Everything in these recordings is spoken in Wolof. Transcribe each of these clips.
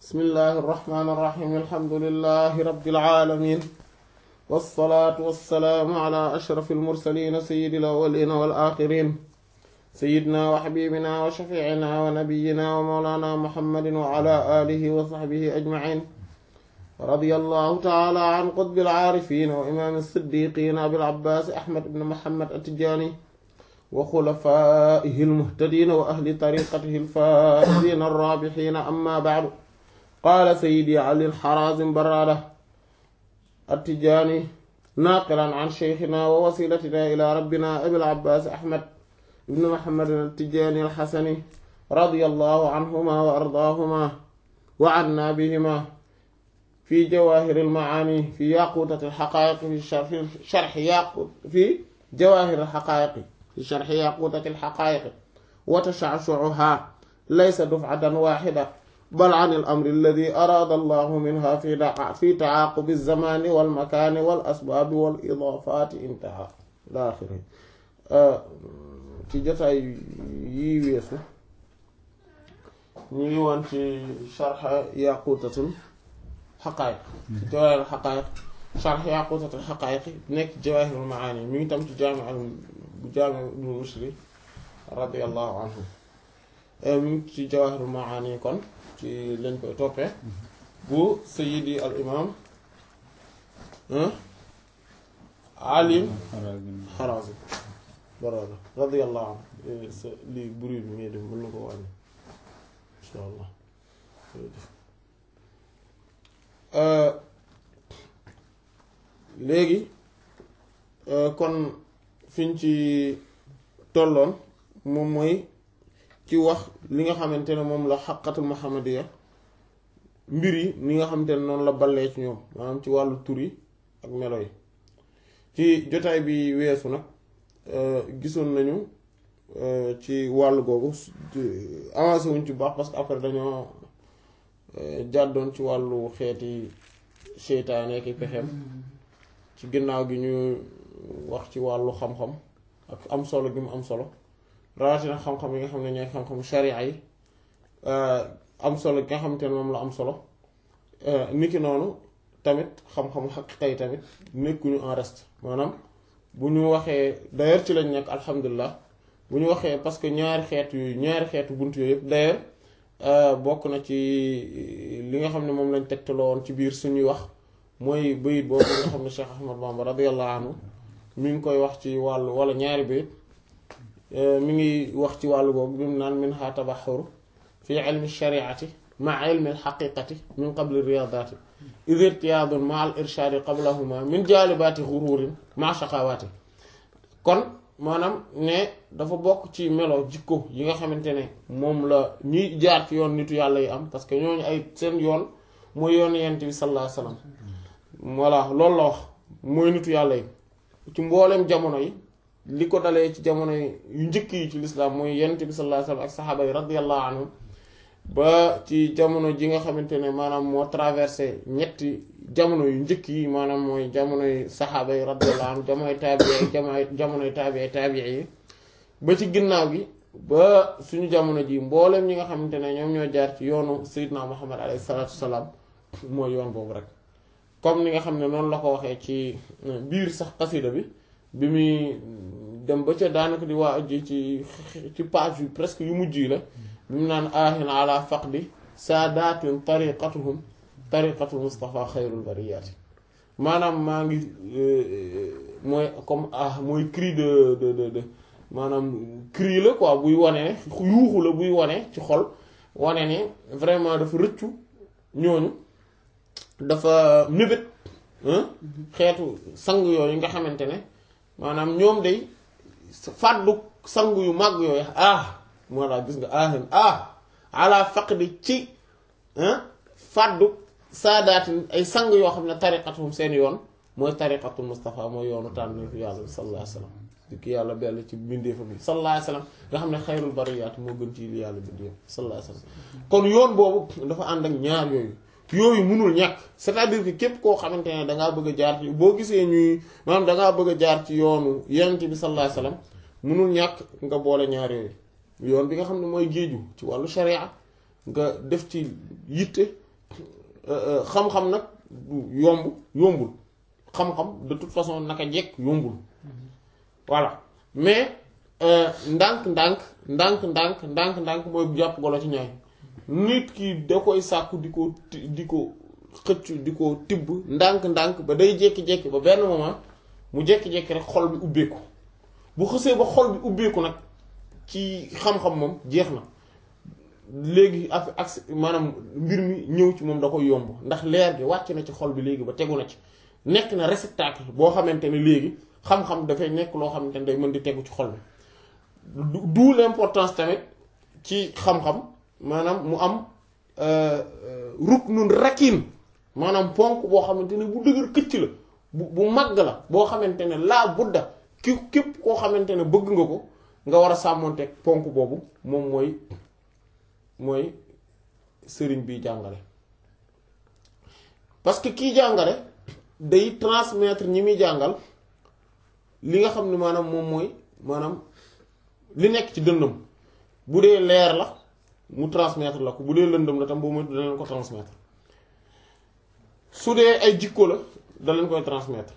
bismillahi irrahmani irrahim alhamdulilahi rabbil alamin wassalaatu wassalaamu ala ashrafi almursalin sayidi alawalina wal axirin sayidna wa xabibina wa shafiicina wa nabiyina wa mawlana muhammadin wa ala alihi wa saxbihi ajmain رضي الله تعالى عن قطب العارفين وإمام الصديقين أبي العباس أحمد بن محمد التجاني وخلفائه المهتدين وأهل طريقته الفائزين الرابحين أما بعد قال سيدي علي الحرازم برادة التجاني ناقلا عن شيخنا ووسيلتنا إلى ربنا أبي العباس أحمد بن محمد التجاني الحسني رضي الله عنهما وأرضاهما وعنا بهما في جواهر المعاني في ياقوتة الحقائق في شرح, شرح ياقوت في جواهر الحقائق في شرح ياقوتة الحقائق وتشعشعها ليس دفعة واحدة بل عن الأمر الذي أراد الله منها في في تعاقب الزمان والمكان والأسباب والإضافات انتهى إلى آخره ci jotaay yi weesu ñu ngi woon ci sharxa yaqutatul xaqaayiq ci jawaahirul xaqaayiq sharx yaqutatul xaqaayiq nekk jawaahirul maani mi ngi tam ci jaami al bu jaami ibnu Mushri radiyallahu anhu mi ngi ci jawaahirul maani kon ci lañ koy toppee bu sayidi al imam alim Harazim barada radiyallahu anhu sa lii bruit bi ngay def mën na ko wàññi insha allah léegi kon fiñ ci tolloon moom mooy ci wax li nga xamante ne moom la xaqatul muhammadiya mbir yi ni nga xamante ne noonu la ballee ci ñoom maanaam ci wàllu tur yi ak melo yi ci jotaay bi weesu nag gisoon nañu ci wàllu googu avancé wuñ ci baax parce que après dañoo jàddoon ci wàllu xeeti seytaane ki pexem ci ginnaaw gi ñu wax ci wàllu xam-xam ak am solo gi mu am solo rawatina xam-xam yi nga xam ne ñooy xam-xamu sharia yi am solo gi nga xamante ne moom la am solo niki noonu tamit xam-xamu xaqiqa yi tamit nekkuñu en reste maanaam bu ñu waxee d'ailleurs ci lañ nekk alhamdulilah bu ñu waxee parce que ñaari xeet yooyu ñaari xeetu bunt yooyu yëpp d'ailleurs bokk na ci li nga xam ne moom lañ tegtaloo woon ci biir suñuy wax mooy bayit boobu nga xam ne Cheikh Ahmad Bamba radiyallahu anhu mi ngi koy wax ci wàllu wala ñaari bayit mi ngi wax ci wàllu boobu bi mu naan min ha tabaxur fi ilmi shariati ma ilmi alxaqiqati min qabli riyadati id irtiyaadun ma al irshaadi qablahuma min jaalibaati xururin ma shaqawaati kon maanaam ne dafa bokk ci melo jikko yi nga xamante ne moom la ñuy jaar ci yoon nitu yàlla yi am parce que ñooñu ay seen yoon mooy yoon yent bi sallallahu alayhi wasallam voilà loolu la wax mooy nitu yàlla yi ci mboolem jamono yi li ko dalee ci jamono yu njëkk yi ci lislaam mooy yent bi sallallahu alayhi wasallam ak saxaaba yi radiyallahu anhum ba ci jamono ji nga xamante ne maanaam moo traversé ñetti jamono yu njëkk yi maanaam mooy jamonoy saxaaba yi radiyallahu anhum jamonoy taabii jamonoy jamonoy taabii taabii yi ba ci ginnaaw gi ba suñu jamono ji mboolem ñi nga xamante ne ñoom ñoo jaar ci yoonu Seydina Muhammad alayhi salaatu wasalaam mooy yoon boobu rek comme ni nga xam ne noonu la ko waxee ci biir sax xasida bi bi muy dem ba ca daanaka di waa ji ci ci page yu presque yu mujj yi la bi mu naan aahin ala faqdi saadatin tariqatuhum tariqatul Mustafa xayrul bariyaati maanaam maa ngi mooy comme ah mooy cri de de de de maanaam cri la quoi buy wane ne yuuxu la buy wane ci xol wane ne vraiment dafa rëccu ñooñu dafa mébét xeetu sang yooyu nga xamante ne maanaam ñoom day fàddu sang yu màgg yooyu ah moo laa gis nga ahin ah ala faqdi ci fàddu saadaatin ay sang yoo xam ne tariqatum seen yoon mooy tariqatul Mustafa mooy yoonu tànn yàlla sallallahu alayhi wasallam di ki yàlla bell ci bindeefa bi sallallahu alayhi wasallam nga xam ne xayrul bariyaat moo gën ci li yàlla bindeef sallallahu alayhi wasallam kon yoon boobu dafa ànd ak ñaar yooyu yooyu mënul ñàkk c'est-à-dire que képp koo xamante ne dangaa bëgg a jaar ci boo gisee ñuy maanaam dangaa bëgg a jaar ci yoonu yonent bi sallallahu alayhi wasallam mënul ñàkk nga boole ñaar yooyu yoon bi nga xam ne mooy géeju ci wàllu sharia nga def ci yitte xam-xam nag yomb yombul xam-xam de toute façon naka jekk yombul voilà mais ndànk ndànk ndànk ndànk ndànk ndànk mooy jàpp golo ci ñaay nit ki da koy sàkku di ko di ko xëcc di ko tibb ndànk ndànk ba day jékki-jékki ba benn moment mu jékki-jékki rek xol bi ubbeeku bu xësee ba xol bi ubbeeku nag ci xam-xam moom jeex na léegi ak ak maanaam mbir mi ñëw ci moom da koy yomb ndax leer gi wàcc na ci xol bi léegi ba tegu na ci nekk na réceptacle boo xamante ne léegi xam-xam dafay nekk loo xamante ne day mën di tegu ci xol bi d'où l'importance tamit ci xam-xam maanaam mu am ruknun rakin maanaam ponk boo xamante ne bu dëgër këcc la bu bu màgg la boo xamante ne laa budda ki képp koo xamante ne bëgg nga ko nga war a sàmmonteeg ponk boobu moom mooy mooy sëriñ bi jàngale parce que kii jàngale day transmettre ñi muy jàngal li nga xam ne maanaam moom mooy maanaam li nekk ci dënnam bu dee leer la mu transmettre la ko bu dee lëndëm la tam boo moytu da leen ko transmettre su dee ay jikko la da leen koy transmettre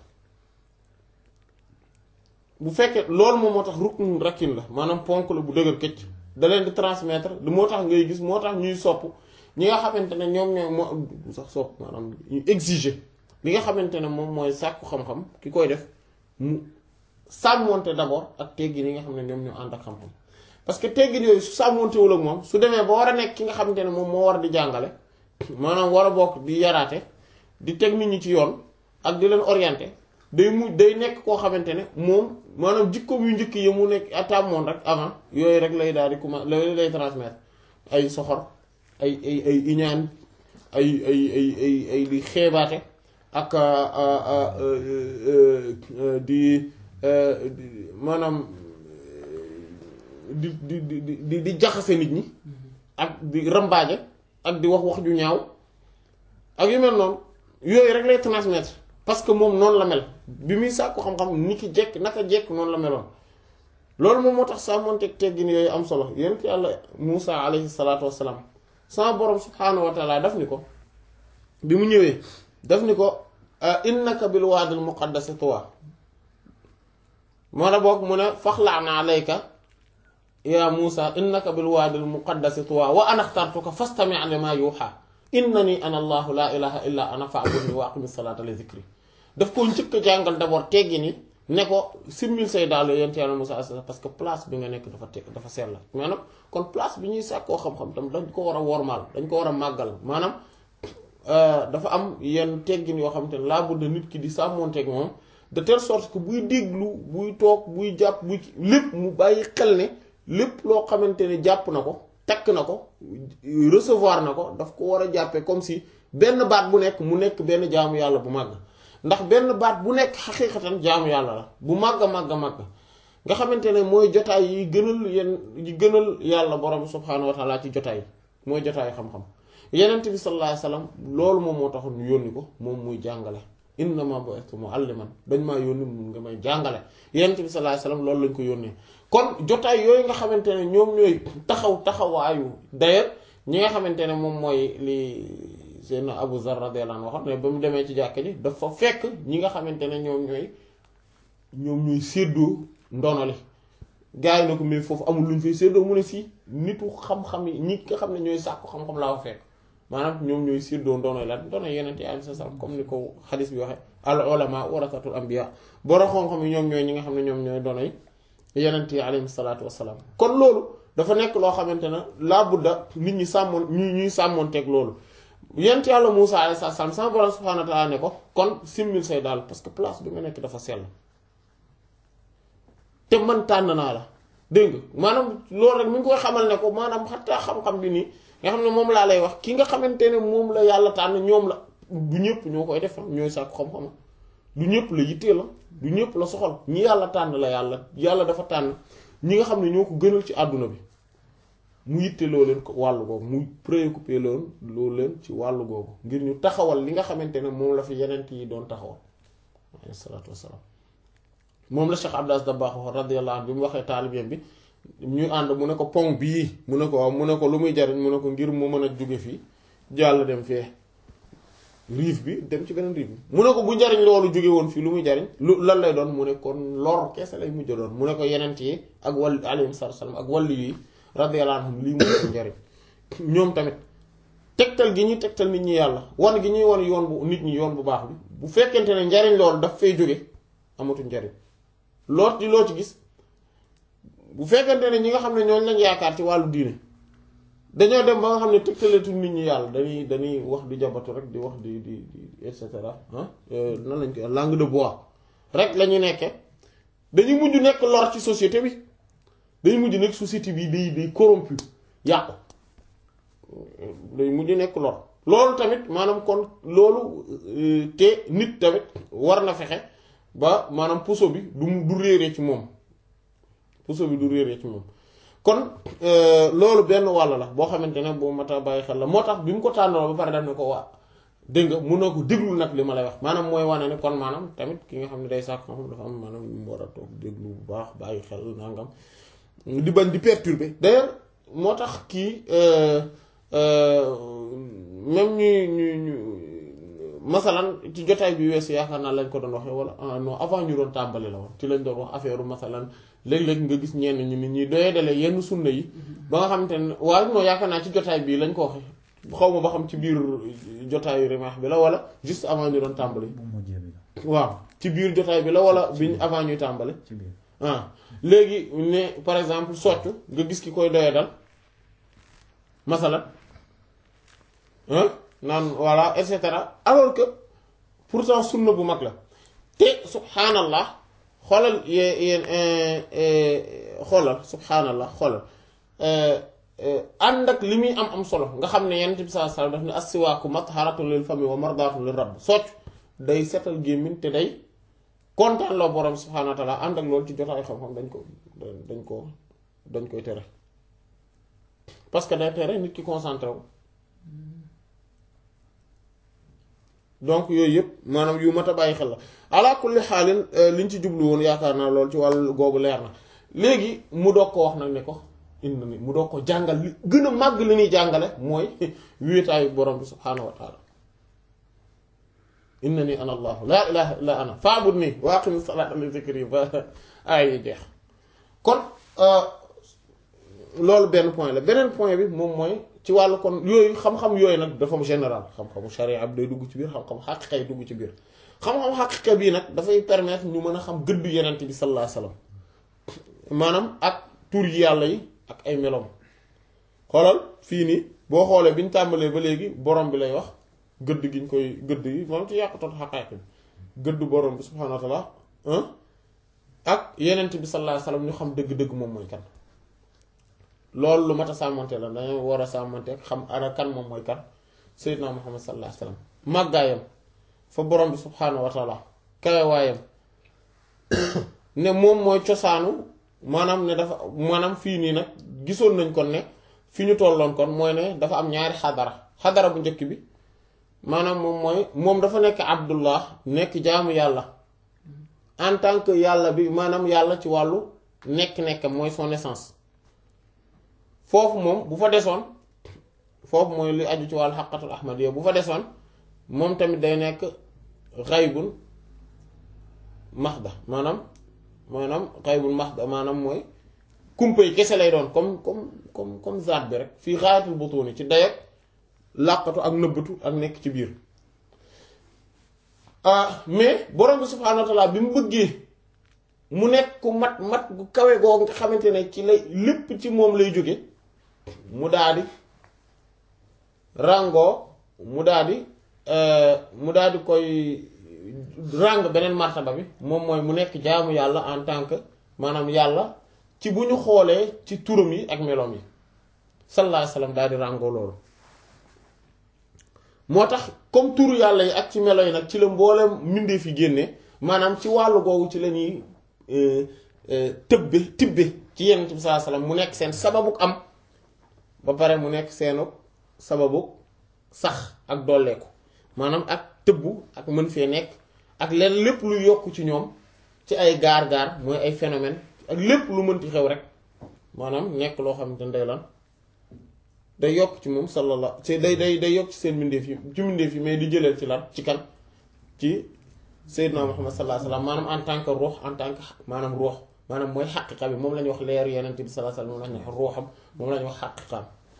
bu fekkee loolu moom moo tax rukn rakkin la maanaam ponk la bu dëgër këcc da leen di transmettre lu moo tax ngay gis moo tax ñuy sopp ñi nga xamante ne ñoom ñoo moo sax sopp maanaam ñu exiger li nga xamante ne moom mooy sàkku xam-xam ki koy def mu sàmmonte d'abord ak teggin yi nga xam ne ñoom ñoo ànd ak xam-xam parce que teggin yooyu su sàmmontewul ak moom su demee ba war a nekk ki nga xamante ne moom moo war di jàngale maanaam war a bokk di yaraate di teg nit ñi ci yoon ak di leen orienter day mu day nekk koo xamante ne moom maanaam jikkoom yu njëkk yi mu nekk atàmmoon rek avant yooyu rek lay daal di commencer lay lay transmettre ay soxor ay ay ay iñaan ay ay ay ay ay di xeebaate ak di maanaam di di di di di jaxase nit ñi ak di rambaaje ak di wax wax ju ñaaw ak yu mel noonu yooyu rek lay transmettre parce que moom noonu la mel bi muy sàkku xam-xam ni ki jekk naka jekk noonu la meloon loolu moom moo tax sàmmonteeg teggin yooyu am solo yent yàlla Muusa alayhi salaatu wassalaam sama borom subhaanahu wa taala daf ni ko bi mu ñëwee daf ni ko innaka bil waadil muqaddasi tuwa moo la boog mu ne faxla'na alayka ya Muusa innaka bil waadil muqaddasi tuwa wa ana axtartuka fastami' limaa yuuhaa innani ana allahu laa ilaha illa ana fa'budni wa aqimi salaata li zikri daf ko njëkk a jàngal d'abord teggi ni ne ko simmil say daal yonent Yàlla Muusaa parce que place bi nga nekk dafa te dafa sell maanaam kon place bi ñuy sàkkoo xam-xam tam dañ ko war a wormaal dañ ko war a màggal maanaam dafa am yenn teggin yoo xamante ne laa budda nit ki di sàmmonteeg moom de telle sorte que buy déglu buy toog buy jàpp buy lépp mu bàyyi xel ne lépp loo xamante ne jàpp na ko takk na ko recevoir na ko daf ko war a jàppee comme si benn baat bu nekk mu nekk benn jaamu yàlla bu màgg ndax benn baat bu nekk xaqiiqatan jaamu yàlla la bu màgg a màgg a màgg nga xamante ne mooy jotaay yi gënal yenn yi gënal yàlla borom subhaanahu wa taala ci jotaay mooy jotaay xam-xam yenent bi sallallahu alayhi wasallam loolu moom moo taxoon ñu yónni ko moom muy jàngale innama bu'ithtu mu'alliman dañ maa yónni mun nga may jàngale yenent bi sallallahu alayhi wasallam loolu lañ ko yónnee kon jotaay yooyu nga xamante ne ñoom ñooy taxaw taxawaayu d'ailleurs ñi nga xamante ne moom mooy li seen Abu Zar radiyallahu anhu waxoon ne ba mu demee ci jàkka ji dafa fekk ñi nga xamante ne ñoom ñooy ñoom ñooy séddoo ndono li gars yi na ko mais foofu amul lu ñu fay séddoo mu ne si nitu xam-xam yi ñi nga xam ne ñooy sàkku xam-xam laa fa fekk maanaam ñoom ñooy séddoo ndono la ndono yeneen yi alayhi salaam comme ni ko xadis bi waxee al ulama warasatul anbiya borom xam-xam yi ñoom ñooy ñi nga xam ne ñoom ñooy dono yi yenent yi alayhi salaatu wassalaam kon loolu dafa nekk loo xamante ne laa budda nit ñi sàmmoon ñu ñuy sàmmoonteeg loolu yent yàlla Muusaa alayhi salaam sama borom subhaanahu wa ta'aala ne ko kon simmil say daal parce que place bi nga nekk dafa sell te man tànn naa la dégg nga maanaam loolu rek mi ngi koy xamal ne ko maanaam xataa xam-xam bi nii nga xam ne moom laa lay wax ki nga xamante ne moom la yàlla tànn ñoom la du ñëpp ñoo koy def ñooy sàkku xam-xam du ñëpp la yittee la du ñëpp la soxal ñi yàlla tànn la yàlla yàlla dafa tànn ñi nga xam ne ñoo ko gënal ci àdduna bi mu yitte loo leen ko wàllu googu mu préoccupé loolu loolu leen ci wàllu googu ngir ñu taxawal li nga xamante ne moom la fi yenent yi doon taxawal alayhi salaatu wassalaam moom la Cheikh Abdou Aziz Dabakh radiyallahu anhu bi mu waxee taalibeem bi ñu ànd mu ne ko pont bii mu ne ko waaw mu ne ko lu muy jariñ mu ne ko ngir mu mën a jóge fii jàll dem fee rive bi dem ci beneen rive bi mu ne ko bu njariñ loolu jóge woon fii lu muy jariñ lu lan lay doon mu ne kon lor keese lay mujj doon mu ne ko yenent yi ak wàll alayhi salaam ak wàllu yi radiyallahu anhum lii mu njariñ ñoom tamit tegtal gi ñuy tegtal nit ñi yàlla wan gi ñuy wan yoon bu nit ñi yoon bu baax bi bu fekkente ne njariñ loolu daf fay jóge amatu njariñ loot di loo ci gis bu fekkente ne ñi nga xam ne ñooñu lañ yaakaar ci wàllu diine dañoo dem ba nga xam ne tegtaleetu nit ñi yàlla dañuy dañuy wax di jabatu rek di wax di di di et cetera ah nan lañ koy langue de bois rek la ñu nekkee dañuy mujj nekk lor ci société bi dañuy mujj nekk société bi day day corrompu yàqu day mujj nekk lor loolu tamit maanaam kon loolu te nit tamit war na fexe ba maanaam puso bi du du réeree ci moom puso bi du réeree ci moom kon loolu benn wàll la boo xamante ne boo mat a bàyyi xel la moo tax bi mu ko tànnoo ba pare daf ne ko waa dégg nga mun na ko déglu nag li ma lay wax maanaam mooy wane ne kon maanaam tamit ki nga xam ne day sàkk xam dafa am maanaam mu war a toog déglu bu baax bàyyi xel nangam di bañ di perturber d'ailleurs moo tax kii même ñu ñu ñu masalan ci jotaay bi weesu yaakaar naa lañ ko doon waxee wala non avant ñu doon tàmbali la woon ci lañ doon wax affaire masalan léeg-léeg nga gis ñenn ñi nit ñi doyee dale yenn sunna yi ba nga xamante ne waaye non yaakaar naa ci jotaay bii lañ ko waxee xaw ma ba xam ci biir jotaayu rimaax bi la wala juste avant ñu doon tàmbali waaw ci biir jotaay bi la wala biñ avant ñuy tàmbali ah léegi ne par exemple soccu nga gis ki koy doyee dal masalan naan voilà et cetera alors que pourtant sunna bu mag la te subhaanallah xoolal yéen xoolal subhaanallah xoolal ànd ak li muy am am solo nga xam ne yonent bi sallallahu alayhi wasallam daf ne as-siwaaku matharatun lil fami wa mardatun lir rabb socc day setal gémmiñ te day kontaan loo borom subhaanahu wa taala ànd ak loolu ci jotaay xam-xam dañ ko dañ ko dañ koy tere parce que day tere nit ki concentré wu donc yooyu yëpp maanaam yu mat a bàyyi xel la ala kulli xaalin liñ ci jublu woon yaakaar naa lool ci wàllu googu leer na léegi mu doog ko wax nag ne ko indi ni mu doog ko jàngal li gën a màgg li ñuy jàngale mooy wéetaayu borom bi subhaanahu wa taala inna ni ana allahu laa ilaha illa ana faabud nii wa aqimi salaata li zikri ba ay yi jeex kon loolu benn point la beneen point bi moom mooy ci wàllu kon yooyu xam-xam yooyu nag dafa général xam-xamu sharia bi day dugg ci biir xam-xam xaqiqa yi dugg ci biir xam-xam xaqiqa bii nag dafay permettre ñu mën a xam gëddu yenent bi sallallahu alayhi wasallam maanaam ak tur yi yàlla yi ak ay melom xoolal fii nii boo xoolee bi ñu tàmbalee ba léegi borom bi lay wax gëdd gi ñu koy gëdd yi moom ci yàqutoot xaqaayiq bi gëdd borom bi subhaanahu wa taala ak yenent bi sallallahu alayhi wasallam ñu xam dëgg-dëgg moom mooy kan loolu lu mat a sàmmante la dañoo war a sàmmante xam ara kan moom mooy kan sayyidna muhammad sallallahu alayhi wasallam màggaayam fa borom bi subhaanahu wa taala kawewaayam ne moom mooy cosaanu maanaam ne dafa maanaam fii nii nag gisoon nañ kon ne fi ñu tolloon kon mooy ne dafa am ñaari xadara xadara bu njëkk bi maanaam moom mooy moom dafa nekk abdullah nekk jaamu yàlla en tant que yàlla bi maanaam yàlla ci wàllu nekk-nekkam mooy son essence foofu moom bu fa desoon foofu mooy li aju ci wàllu xaqatul ahmadiyya bu fa desoon moom tamit day nekk xaybun maxda maanaam maanaam xaybun maxda maanaam mooy kumpa yi kese lay doon comme comme comme comme zaat bi rek fii xaayatul butuni ci dayak làqatu ak nëbbatu ak nekk ci biir mais borom bi subhaanahu wa taala bi mu bëggee mu nekk ku mat mat gu kawe goo nga xamante ne ci lay lépp ci moom lay jóge mu daldi ràngoo mu daldi mu daldi koy ràng beneen martaba bi moom mooy mu nekk jaamu yàlla en tant que maanaam yàlla ci bu ñu xoolee ci turam yi ak meloom yi sallallahu alayhi wasallam daldi ràngoo loolu moo tax comme turu yàlla yi ak ci melo yi nag ci la mboolem mbindeef yi génne maanaam ci wàllu googu ci la ñuy tëbbe tibbe ci yenent bi sallallahu alayhi wasallam mu nekk seen sababuk am ba pare mu nekk seenu sababuk sax ak dolleeku maanaam ak tëbbu ak mën fee nekk ak leen lépp lu yokk ci ñoom ci ay gaar-gaar mooy ay phénomène ak lépp lu mënti xew rek maanaam nekk loo xamante ne day lan day yokk ci moom sallallahu ci day day day yokk ci seen mbindeef yi ci mbindeef yi mais di jëleel ci lan ci kan ci Seydina Muhammad sallallahu alayhi wa sallam maanaam en tant que ruux en tant que maanaam ruux maanaam mooy xaqiqa bi moom la ñuy wax leeru yenente bi sallallahu alayhi wa sallam moom la ñuy wax ruuxam moom la ñuy wax xaqiqaam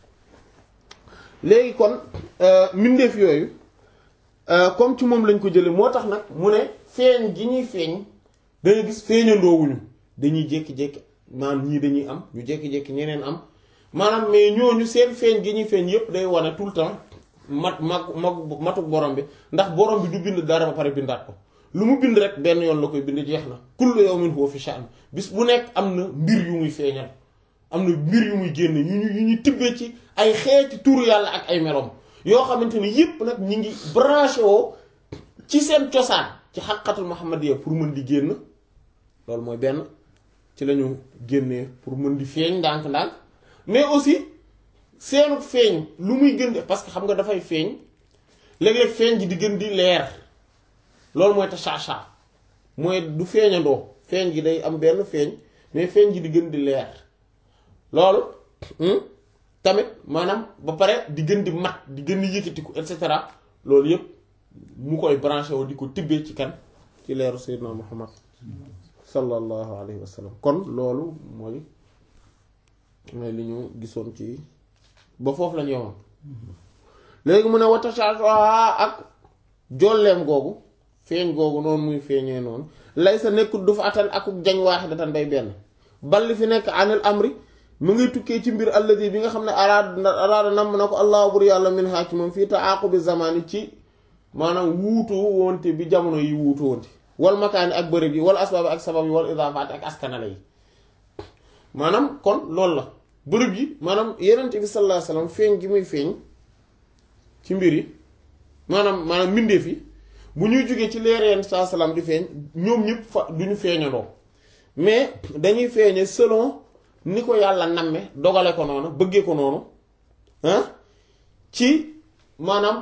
léegi kon mbindeef yooyu comme ci moom lañ ko jële moo tax nag mu ne feeñ gi ñuy feeñ danga gis feeñandoowuñu dañuy jékki-jékki maanaam ñii dañuy am ñu jékki-jékki ñeneen am maanaam mais ñooñu seen feeñ gi ñuy feeñ yépp day wane tout le temps mat mag mag matuk borom bi ndax borom bi du bind dara ba pare bindaat ko lu mu bind rek benn yoon la koy bind jeex na kullu yawmin huwa fi sha'n bis bu nekk am na mbir yu muy feeñal am na mbir yu muy génn yu ñu yu ñu tibbee ci ay xeeti turu yàlla ak ay meloom yoo xamante ni yépp nag ñi ngi branché woo ci seen cosaan ci xaqatul muhammadiyya pour mën di génn loolu mooy benn ci lañu génnee pour mën di feeñ ndànk-ndànk mais aussi seenu feeñ lu muy gën parce que xam nga dafay feeñ léeg-léeg feeñ ji di gën di leer loolu mooy tashaasha mooy du feeñandoo feeñ gi day am benn feeñ mais feeñ ji di gën di leer loolu tamit maanaam ba pare di gën di mat di gën di yëkkatiku et cetera loolu yépp mu koy branché woo di ko tibbee ci kan ci leeru Seydina Muhammad sallallahu alayhi wa sallam kon loolu mooy mooy li ñu gisoon ci ba foofu lañu yemoon léegi mu ne watashaasha ak jolleem googu feeñ googu noonu muy feeñee noonu lay sa nekkul du fa atan akuk jañ waaxidatan day benn balli fi nekk anil amri mu ngi tukkee ci mbir alladi bi nga xam ne araada araada namm na ko allah bur yàlla min haa ci moom fii taaqubi zamani ci maanaam wuutu wonte bi jamono yi wuutu wonte wal makaani ak bërëb yi wal asbaab ak sabab yi wal idaafaat ak askanale yi maanaam kon loolu la bërëb yi maanaam yenent bi sallallahu alayhi wasallam feeñ gi muy feeñ ci mbir yi maanaam maanaam mbindeef yi bu ñuy jógee ci leer yenn saa salaam di feeñ ñoom ñëpp fa du ñu feeñandoo mais dañuy feeñe selon ni ko yàlla namme dogale ko noonu bëggee ko noonu ah ci maanaam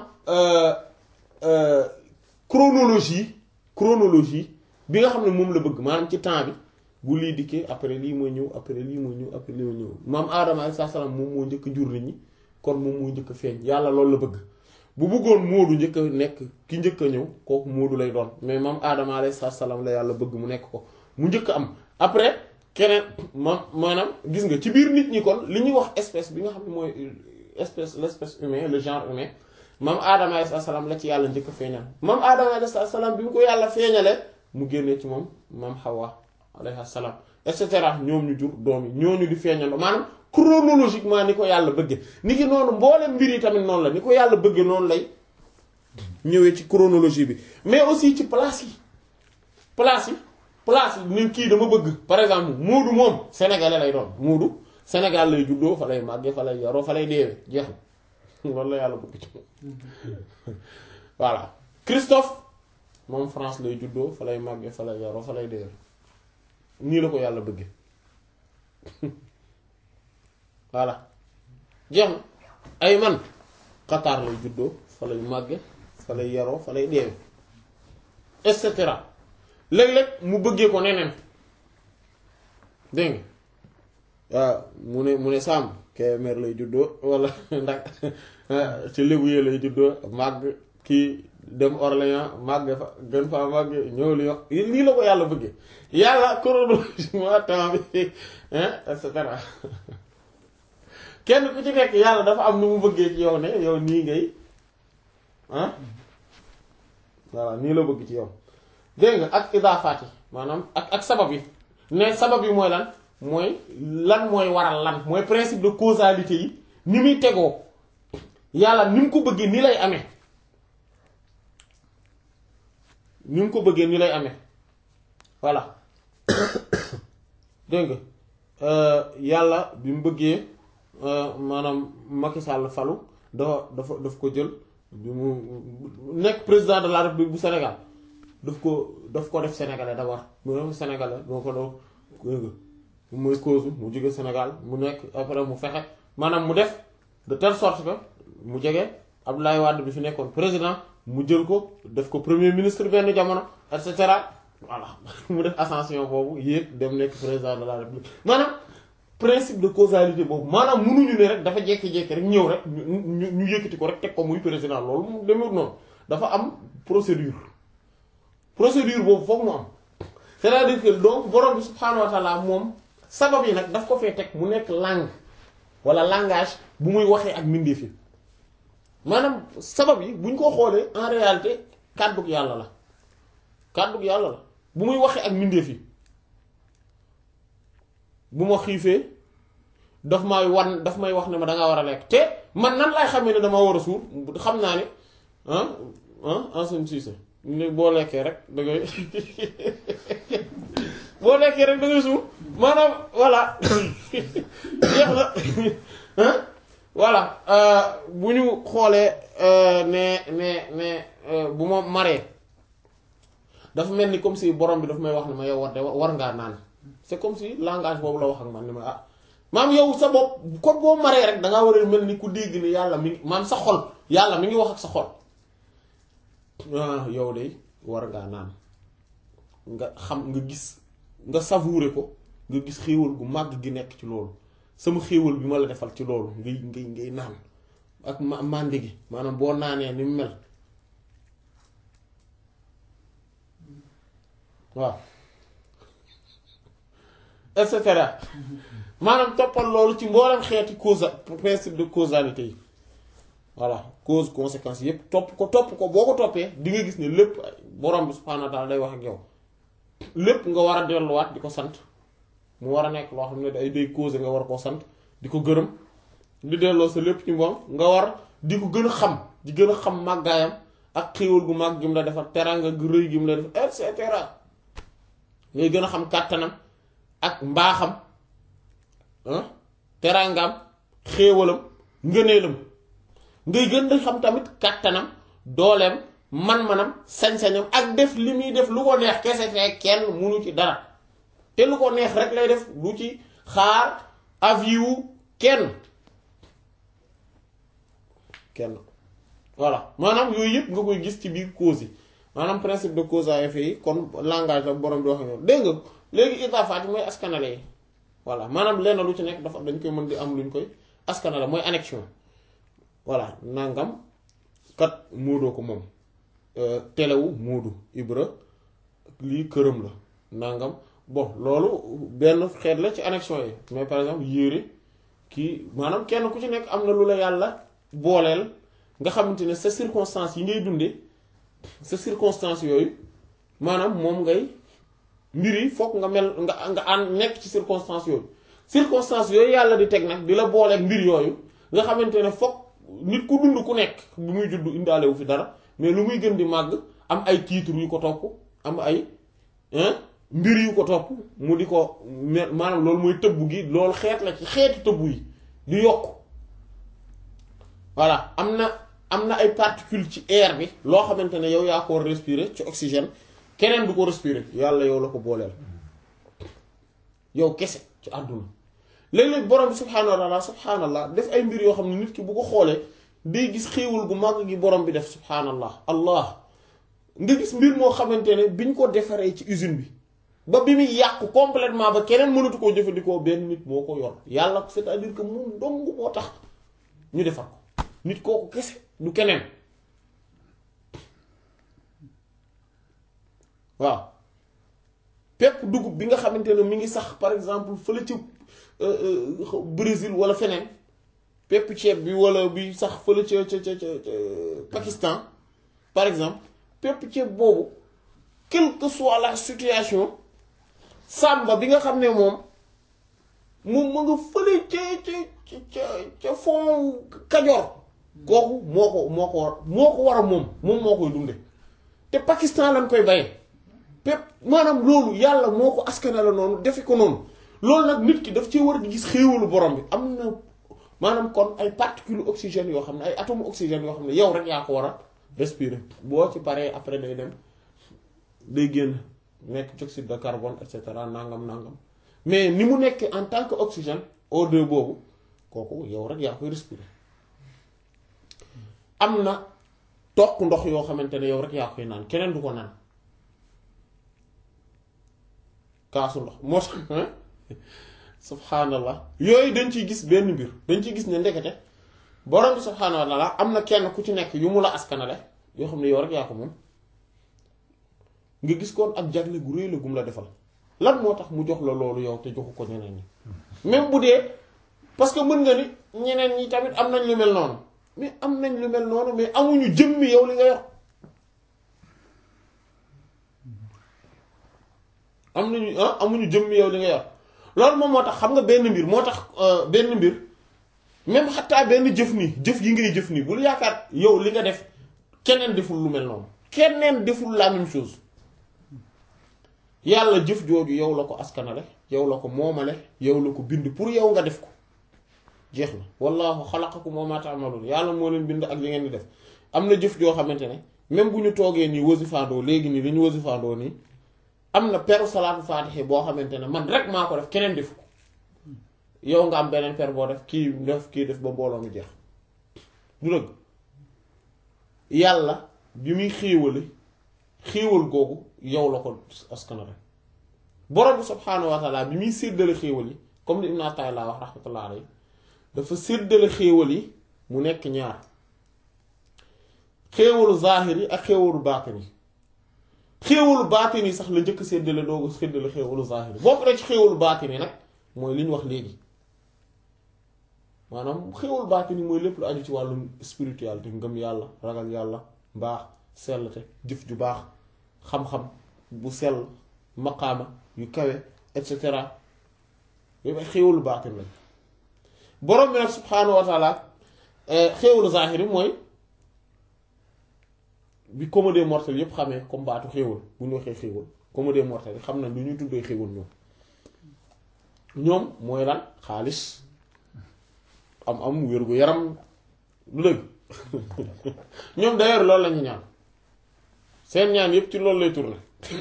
chronologie chronologie bi nga xam ne moom la bëgg maanaam ci temps bi bu lii dikkee après lii mooy ñëw après lii mooy ñëw après lii mooy ñëw maam aadama alayhi salaam moom moo njëkk jur nit ñi kon moom moo njëkk feeñ yàlla loolu la bëgg bu bëggoon moodu njëkk a nekk ki njëkk a ñëw kooku moodu lay doon mais maam aadama alayhi salaam la yàlla bëgg mu nekk ko mu njëkk am après keneen ma maanaam gis nga ci biir nit ñi kon li ñuy wax espèce bi nga xam ne mooy espèce l'espèce humain le genre humain maam aadama alayhi salaam la ci yàlla njëkk a feeñal maam aadama alayhi salaam bi mu ko yàlla feeñalee mu génnee ci moom maam Hawa alayhi salaam et cetera ñoom ñu jur doom yi ñooñu di feeñandoo maanaam chronologiquement ni ko yàlla bëgge ni ki noonu mboolem mbir yi tamit noonu la ni ko yàlla bëgge noonu lay ñëwee ci chronologie bi mais aussi ci place yi place yi place yi ni kii dama bëgg par exemple Moodu moom sénégalais lay doon Moodu Sénégal lay juddoo fa lay màggee fa lay yaroo fa lay deewee jeex na loolu la yàlla bëgg ci voilà Christophe moom France lay juddoo fa lay màggee fa lay yaroo fa lay deewee nii la ko yàlla bëgge voilà jeex na ay man Qatar lay juddoo fa lay màgge fa lay yaroo fa lay deewe et cetera léeg-léeg mu bëggee ko neneen dégg nga waaw mu ne mu ne sàmm Kébémer lay juddoo wala ndax ci lébu yee lay juddoo màgg kii dem Orléans màgg fa gën faa màgg ñëw li wax lii la ko yàlla bëggee yàlla chronologiquement temps bi et cetera kenn ku ci nekk yàlla dafa am nu mu bëggee ci yow ne yow nii ngay ah voilà nii la bëgg ci yow dégg nga ak idaafaat yi maanaam ak ak sabab yi ne sabab yi mooy lan mooy lan mooy waral lan mooy principe de causalité yi ni muy tegoo yàlla ni mu ko bëggee ni lay amee ni mu ko bëggee ni lay amee voilà dégg nga yàlla bi mu bëggee maanaam Macky Sall falu dafa dafa daf ko jël bi mu nekk président de la République bu Sénégal daf ko daf ko def sénégalais d'abord mu nekk sénégalais doo ko doo mooy cause mu jóge Sénégal mu nekk après mu fexe maanaam mu def de telle sorte que mu jege Abdoulaye Wade bi fi nekkoon président mu jël ko def ko premier ministre benn jamono et cetera voilà mu def ascension boobu yéeg dem nekk président de la République maanaam principe de causalité boobu maanaam mënuñu ne rek dafa jékki-jékki rek ñëw rek ñu ñu ñu yëkkati ko rek teg ko muy président loolu mu demee noonu dafa am procédure procédure boobu foog mu am c'est-à-dire que donc borom bi subhaanahu wa taala moom sabab yi nag daf ko fee teg mu nekk langue wala langage bu muy waxee ak mbindeef yi maanaam sabab yi buñ ko xoolee en réalité kàddug yàlla la kàddug yàlla la bu muy waxee ak mbindeef yi bu ma xiifee daf may wan daf may wax ne ma danga war a lekk te man nan laay xamee ne dama war a suur xam naa ne ah ah enseigne Cissé ni boo lekkee rek da ngay boo lekkee rek da ngay suur maanaam voilà jeex na ah voilà bu ñu xoolee ne ne ne bu ma maree dafa mel ni comme si borom bi daf may wax ne ma yow war de war ngaa naan c'est comme si langage boobu la wax ak man ni ma ah maam yow sa bopp kon boo maree rek dangaa war a mel ni ku dégg ni yàlla mi ngi maam sa xol yàlla mi ngi wax ak sa xol ah yow de war ngaa naan nga xam nga gis nga savourer ko nga gis xéewal gu màgg gi nekk ci loolu sama xéewal bi ma la defal ci loolu ngay ngay ngay naan ak ma màndi gi maanaam boo naanee ni mu mel waaw et cetera maanaam toppal loolu ci mboolem xeeti causa principe de causalité yi voilà cause conséquence yépp topp ko topp ko boo ko toppee di nga gis ne lépp borom bi subhaanahu wa ta'ala day wax ak yow lépp nga war a delluwaat di ko sant mu war a nekk loo xam ne day day cause nga war koo sant di ko gërëm di delloo sa lépp ci moom nga war di ko gën a xam di gën a xam màggaayam ak xéewal gu màgg gi mu la defal teraanga gu rëy gi mu la def et cetera ngay gën a xam kàttanam ak mbaaxam teraangaam xéewalam ngëneelam ngay gën di xam tamit kàttanam dooleem man-manam sañ-sañam ak def li muy def lu ko neex kese te kenn munu ci dara te lu ko neex rek lay def lu ci xaar avis kenn kenn voilà maanaam yooyu yëpp nga koy gis ci biir cause yi maanaam principe de cause à effet yi kon langage la borom di wax ñoom dégg nga léegi idaafaat yi mooy askanale yi voilà maanaam lenn lu ci nekk dafa dañ koy mën di am luñ koy askanale mooy annexion voilà nangam kat móodoo ko moom telewu móodu ibra lii këram la nangam bon loolu benn xeet la ci annexion yi mais par exemple yére kii maanaam kenn ku ci nekk am na lu la yàlla booleel nga xamante ne sa circonstance yi ngay dundee sa circonstance yooyu maanaam moom ngay mbir yi fokk nga mel nga nga ànd nekk ci circonstance yooyu circonstance yooyu yàlla di teg nag di la booleeg mbir yooyu nga xamante ne fokk nit ku dund ku nekk bu muy judd indaale wu fi dara mais lu muy gën di màgg am ay titres yu ko topp am ay mbir yu ko topp mu di ko maanaam loolu mooy tëbb gi loolu xeet la ci xeeti tëbb yi di yokk voilà am na am na ay particules ci air bi loo xamante ne yow yaa ko war respirer ci oxygène keneen du ko respirer yàlla yow la ko booleel yow kese ci àdduna léeg-léeg borom bi subhaanahu wa taala subhaanallah def ay mbir yoo xam ne nit ki bu ko xoolee day gis xéewal gu màgg gi borom bi def subhaanallah allah nga gis mbir moo xamante ne biñ ko defaree ci usine bi ba bi muy yàqu complètement ba keneen mënatu koo jëfandikoo benn nit moo ko yor yàlla c'est-à-dire que moom dong moo tax ñu defar ko nit kooku kese du keneen waaw pepp dugub bi nga xamante ne mi ngi sax par exemple fële ci Brésil wala feneen pepp ceeb bi wala bi sax fële ca ca ca ca Pakistan par exemple pepp ceeb boobu quelle que soit la situation sàmba bi nga xam ne moom moom ma nga fële ca ca ca ca fond Kajoor kooku moo ko moo ko war moo ko war a moom moom moo koy dunde te Pakistan lañ koy baye pépp maanaam loolu yàlla moo ko askane la noonu defe ko noonu loolu nag nit ki daf ci war di gis xéewalu borom bi am na maanaam kon ay particules oxygène yoo xam ne ay atomes oxygène yoo xam ne yow rek yaa ko war a respirer boo ci paree après day dem day génn nekk dioxyde de carbone et cetera nangam nangam mais ni mu nekk en tant que oxygène O2 boobu kooku yow rek yaa koy respirer am na toq ndox yoo xamante ne yow rek yaa koy naan keneen du ko naan kaasu ndox moo tax subhaanallah yooyu dañ ciy gis benn mbir dañ ciy gis ne ndekete borom bi subhaanahu wa taala am na kenn ku ci nekk yu mu la askanale yoo xam ne yow rek yaa ko moom nga gis koon ak jagle gu réy la gum la defal lan moo tax mu jox la loolu yow te joxu ko ñeneen ñi même bu dee parce que mën nga ni ñeneen ñi tamit am nañ lu mel noonu mais am nañ lu mel noonu mais amuñu jëmmi yow li nga yor am nañu ah amuñu jëmmi yow li nga yor loolu moom moo tax xam nga benn mbir moo tax benn mbir même xataa benn jëf nii jëf yi ngay jëf nii bul yaakaar yow li nga def keneen deful lu mel noonu keneen deful la même chose yàlla jëf jooju yow la ko askanale yow la ko moomale yow la ko bind pour yow nga def ko jeex na wallaahu xalaqakum wa maa ta'maluun yàlla moo leen bind ak li ngeen di def am na jëf joo xamante ne même bu ñu toogee nii wasifaandoo léegi nii li ñu wasifaandoo nii am na peru salaatu faatixe boo xamante ne man rek maa ko def keneen def ko yow nga am beneen per boo def kii def kii def ba mbooloo mi jeex du dëgg yàlla bi muy xéewale xéewal googu yow la ko askanale borom bi subhaanahu wa taala bi muy séddale xéewal yi comme ni Ibn Ata'illah wax rahmatullah alayhi dafa séddale xéewal yi mu nekk ñaar xéewalu zaahir yi ak xéewalu baatin yi xéewalu baatin yi sax la njëkk séddale doogu séddale xéewalu zaahir yi bokk na ci xéewalu baatin yi nag mooy li ñu wax léegi maanaam xéewalu baatin yi mooy lépp lu aju ci wàllu spiritualité ngëm yàlla ragal yàlla mbaax sellte jëf ju baax xam-xam bu sell maqaama yu kawe et cetera yooyu ay xéewalu baatin lañ borom bi nag subhaanahu wa taala xéewalu zaahir yi mooy bi commode mortel yépp xamee comme baatu xéewal bu ñu waxee xéewal commode mortel yi xam na lu ñuy tuddee xéewal ñoom ñoom mooy lan xaalis am am wér gu yaram lu dëgg ñoom d'ailleurs loolu lañu ñaan seen ñaan yépp ci loolu lay tourner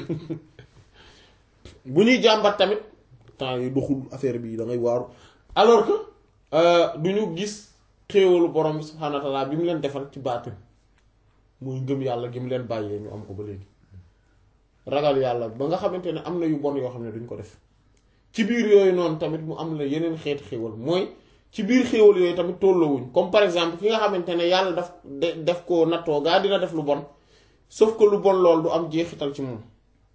bu ñuy jàmbat tamit temps yi doxul affaire bi da ngay waaru alors que du ñu gis xéewalu borom bi subhaanahu wa ta'ala bi mu leen defal ci baatin muy ngëm yàlla gi mu leen bàyyee ñu am ko ba léegi ragal yàlla ba nga xamante ne am na yu bon yoo xam ne duñ ko def ci biir yooyu noonu tamit mu am la yeneen xeeti xéewal mooy ci biir xéewal yooyu tamit tolloowuñ comme par exemple ki nga xamante ne yàlla daf def ko nattoo gaa dina def lu bon sauf que lu bon lool du am jeexital ci moom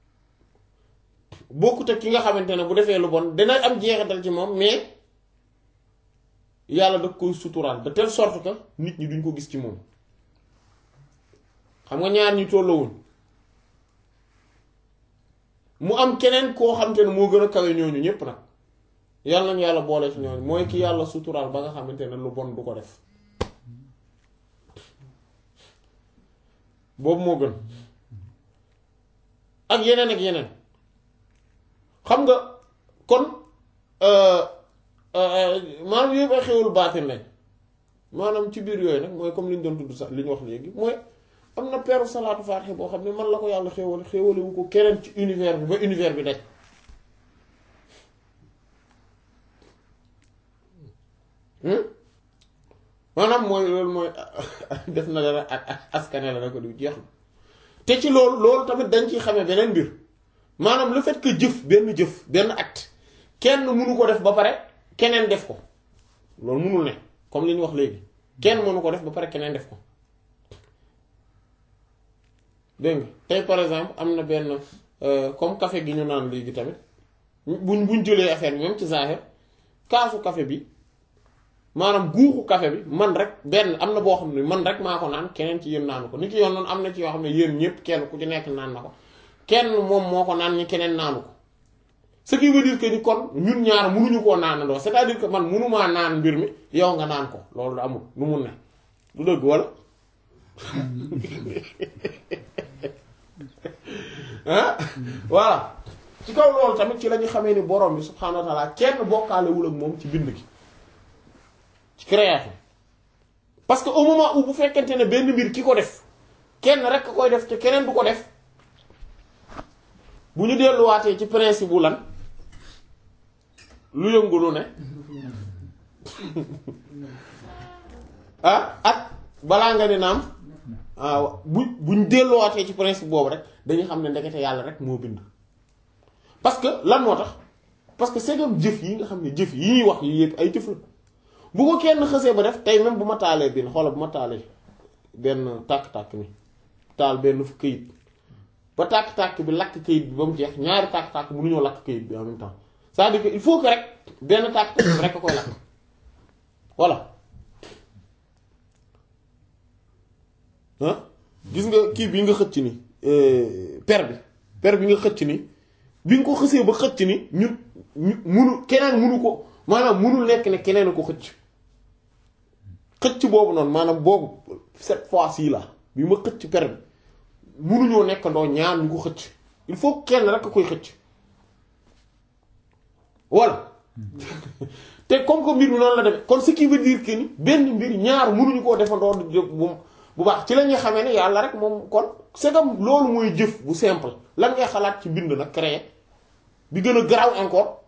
bokkut ak ki nga xamante ne bu defee lu bon dina am jeexital ci moom mais yàlla daf koy suturaal de telle sorte que nit ñi duñ ko gis ci moom xam nga ñaar ñi tolloowuñ mu am keneen koo xamante ne moo gën a kawe ñooñu ñépp nag yàlla nañu yàlla boole ci ñooñu mooy ki yàlla suturaal ba nga xamante ne lu bon du ko def boobu moo gën ak yeneen ak yeneen xam nga kon maanaam yooyu ay xewul baatin lañ maanaam ci biir yooyu nag mooy comme li ñu doon tudd sax li ñu wax léegi mooy am na peru salaatu faatiha boo xam ne man la ko yàlla xéewale xéewale wu ko keneen ci univers bi ba univers bi daj maanaam mooy loolu mooy def na dara askane la na ko di jeex na te ci loolu loolu tamit dañ ciy xamee beneen mbir maanaam le fait que jëf benn jëf benn acte kenn mënu ko def ba pare keneen def ko loolu mënul ne comme li ñu wax léegi kenn mënu ko def ba pare keneen def ko dégg nga tey par exemple am na benn comme café gi ñu naan léegi tamit buñ buñ jëlee affaire bi même ci zahir kaasu café bi maanaam guuxu café bi man rek benn am na boo xam ne man rek maa ko naan keneen ci yéen naanu ko ni ki yoon noonu am na ci yoo xam ne yéen ñëpp kenn ku ci nekk naan na ko kenn moom moo ko naan ñi keneen naanu ko ce qui veut dire que ni kon ñun ñaar mënuñu koo naanandoo c'est-à-dire que man mënumaa naan mbir mi yow nga naan ko loolu da amul lu mun ne du dëgg wala ah voilà ci kaw loolu tamit ci la ñu xamee ni borom bi subhaanahu wa taala kenn bokkaalewul ak moom ci bind gi ci création parce que au moment où bu fekkente ne benn mbir ki ko def kenn rek koy def te keneen du ko def bu ñu delluwaatee ci principe bu lan lu yëngu lu ne ah ak balaa nga ne naam ah bu buñ delluwaatee ci principe boobu rek dañuy xam ne ndekete yàlla rek moo bind parce que lan moo tax parce que c'est comme jëf yi nga xam ne jëf yi ñuy wax yi yëpp ay jëf la bu ko kenn xësee ba def tey même bu ma taalee benn xoola bu ma taalee benn tàkk-tàkk ni taal benn fu këyit ba tàkk-tàkk bi lakk këyit bi ba mu jeex ñaari tàkk-tàkk mënuñoo lakk këyit bi en même temps c'est-à-dire que il faut que rek benn tàkk-tàkk bi rek a koy lakk voilà ah gis nga kii bi nga xëcc ni per bi per bi nga xëcc ni bi nga ko xësee ba xëcc ni ñun ñu munu keneen munu ko maanaam munul nekk ne keneen a ko xëcc xëcc boobu noonu maanaam boobu cette fois-ci là bi ma xëcc per bi munuñoo nekkandoo ñaar ñu ko xëcc il faut kenn rek a koy xëcc voilà te comme que mbir mi noonu la demee kon ce qui veut dire que ni benn mbir ñaar munuñu koo defandoo bu bu baax ci la ñuy xamee ne yàlla rek moom kon c'est comme loolu mooy jëf bu simple lan ngay xalaat ci bind nag créer bi gën a garaaw encore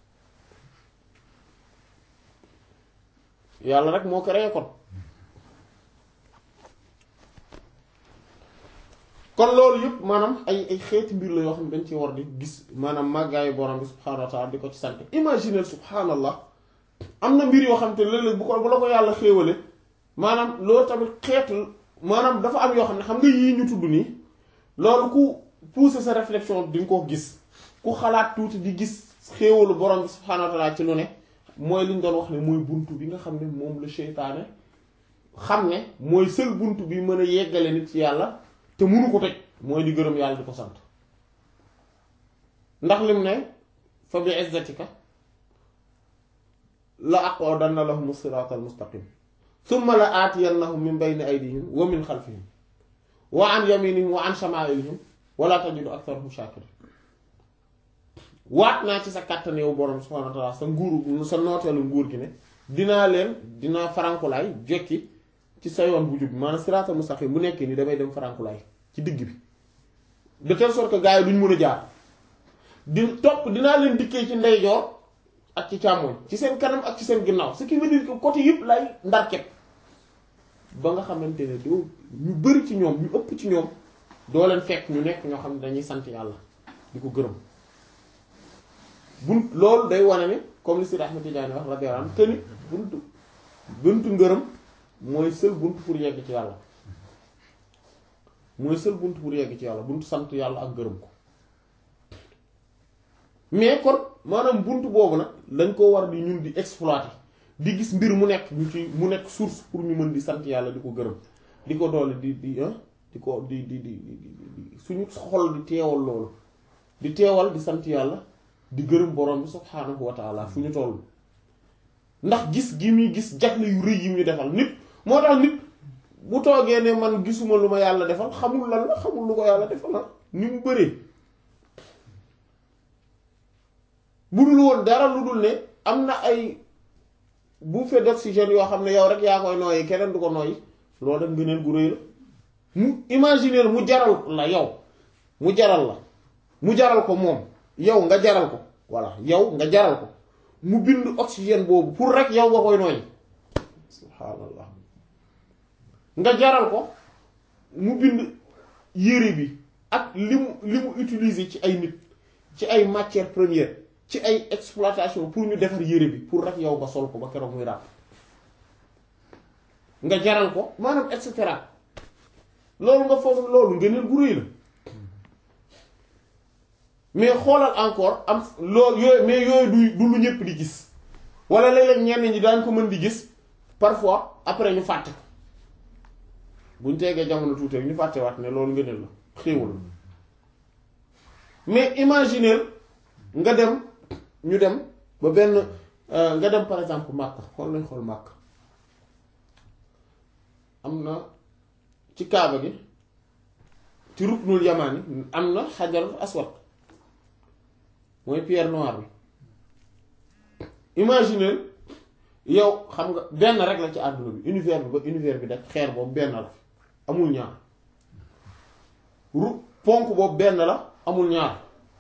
yàlla rek moo créé kon kon loolu yëpp maanaam ay ay xeeti mbir la yoo xam ne dañ ci war di gis maanaam màggaayu borom bi subhaanahu wa taala di ko ci sant imaginer subhaanallah am na mbir yoo xam te léeg-léeg bu ko bu la ko yàlla xéewale maanaam loolu tamit xeetu maanaam dafa am yoo xam ne xam nga yii ñu tudd nii loolu ku pousser sa réflexion di nga ko gis ku xalaat tuuti di gis xéewalu borom bi subhaanahu wa taala ci lu ne mooy li ñu doon wax ne mooy buntu bi nga xam ne moom la seytaane xam ne mooy seul buntu bi mën a yeggale nit ci yàlla te munu ko tëj mooy di gërëm yàlla di ko sant ndax lim ne fa bi izzatika la aqudanna lahum siraatal mustaqim summa la aatiyannahum min bayni aydihim wa min xalfihim wa an yaminihim wa an shamaa'ilihim wala tajidu aktharahum shakirin waat naa ci sa kàttan yow borom subhaanahu wa ta'ala sa nguur sa nooteelu nguur gi ne dinaa leen dinaa farankulaay jekki ci sa yoon bu jub maanaam siraatal mustaqim bu nekkee ni damay dem farankulaay ci digg bi de telle sorte que gars yi duñ mën a jaar di topp dinaa leen dikkee ci ndeyjoor ak ci càmmoñ ci seen kanam ak ci seen ginnaaw ce qui veut dire que côté yëpp lay ndarket ba nga xamante ne doo ñu bari ci ñoom ñu ëpp ci ñoom doo leen fekk ñu nekk ñoo xam ne dañuy sant yàlla di ko gërëm bunt loolu day wane ni comme li Sidi Ahmed Tidiane wax radiyallahu anhu te ni buntu buntu ngërëm mooy seul buntu pour yegg ci yàlla mooy seul buntu pour yegg ci yàlla buntu sant yàlla ak gërëm ko mais kon maanaam buntu boobu nag lañ koo war di ñun di exploiter di gis mbir mu nekk ñu ci mu nekk source pour ñu mën di sant yàlla di ko gërëm di ko doole di di di ko di di di suñu xol di teewal loolu di teewal di sant yàlla di gërëm borom bi subhaanahu wa taala fu ñu toll ndax gis gi muy gis jagle yu rëy yi ñu defal nit moo tax nit bu toogee ne man gisuma lu ma yàlla defal xamul lan la xamul lu ko yàlla defal la ni mu bëree bu dul woon dara lu dul ne am na ay bouffée d'oxygène yoo xam ne yow rek yaa koy nooyi keneen du ko nooyi loolu dem ngëneel gu rëy la mu imaginer mu jaral la yow mu jaral la mu jaral ko moom yow nga jaral ko voilà yow nga jaral ko mu bind oxygène boobu pour rek yow nga koy nooyi subhaanallah nga jaral ko mu bind yére bi ak li mu li mu utiliser ci ay nit ci ay matières premières ci ay exploitation pour ñu defar yére bi pour rek yow nga sol ko ba keroog muy ràpp nga jaral ko maanaam et cetera loolu nga foog loolu ngëneel gu rëy la mais xoolal encore am loolu yooyu mais yooyu du du lu ñëpp di gis wala léeg-léeg ñenn ñi daañ ko mën di gis parfois après ñu fàtte ko buñ tegee jamono tuuti rek ñu fàtte waat ne loolu ngëneel la xéewal mais imaginer nga dem ñu dem ba benn nga dem par exemple Makka xool nañ xool Makka am na ci Kaaba gi ci ruknul yamaani am na xajarul aswad mooy pierre noire bi imaginer yow xam nga benn rek la ci àdduna bi univers bi ba univers bi def xeer boobu benn la amul ñaar ru ponk boobu benn la amul ñaar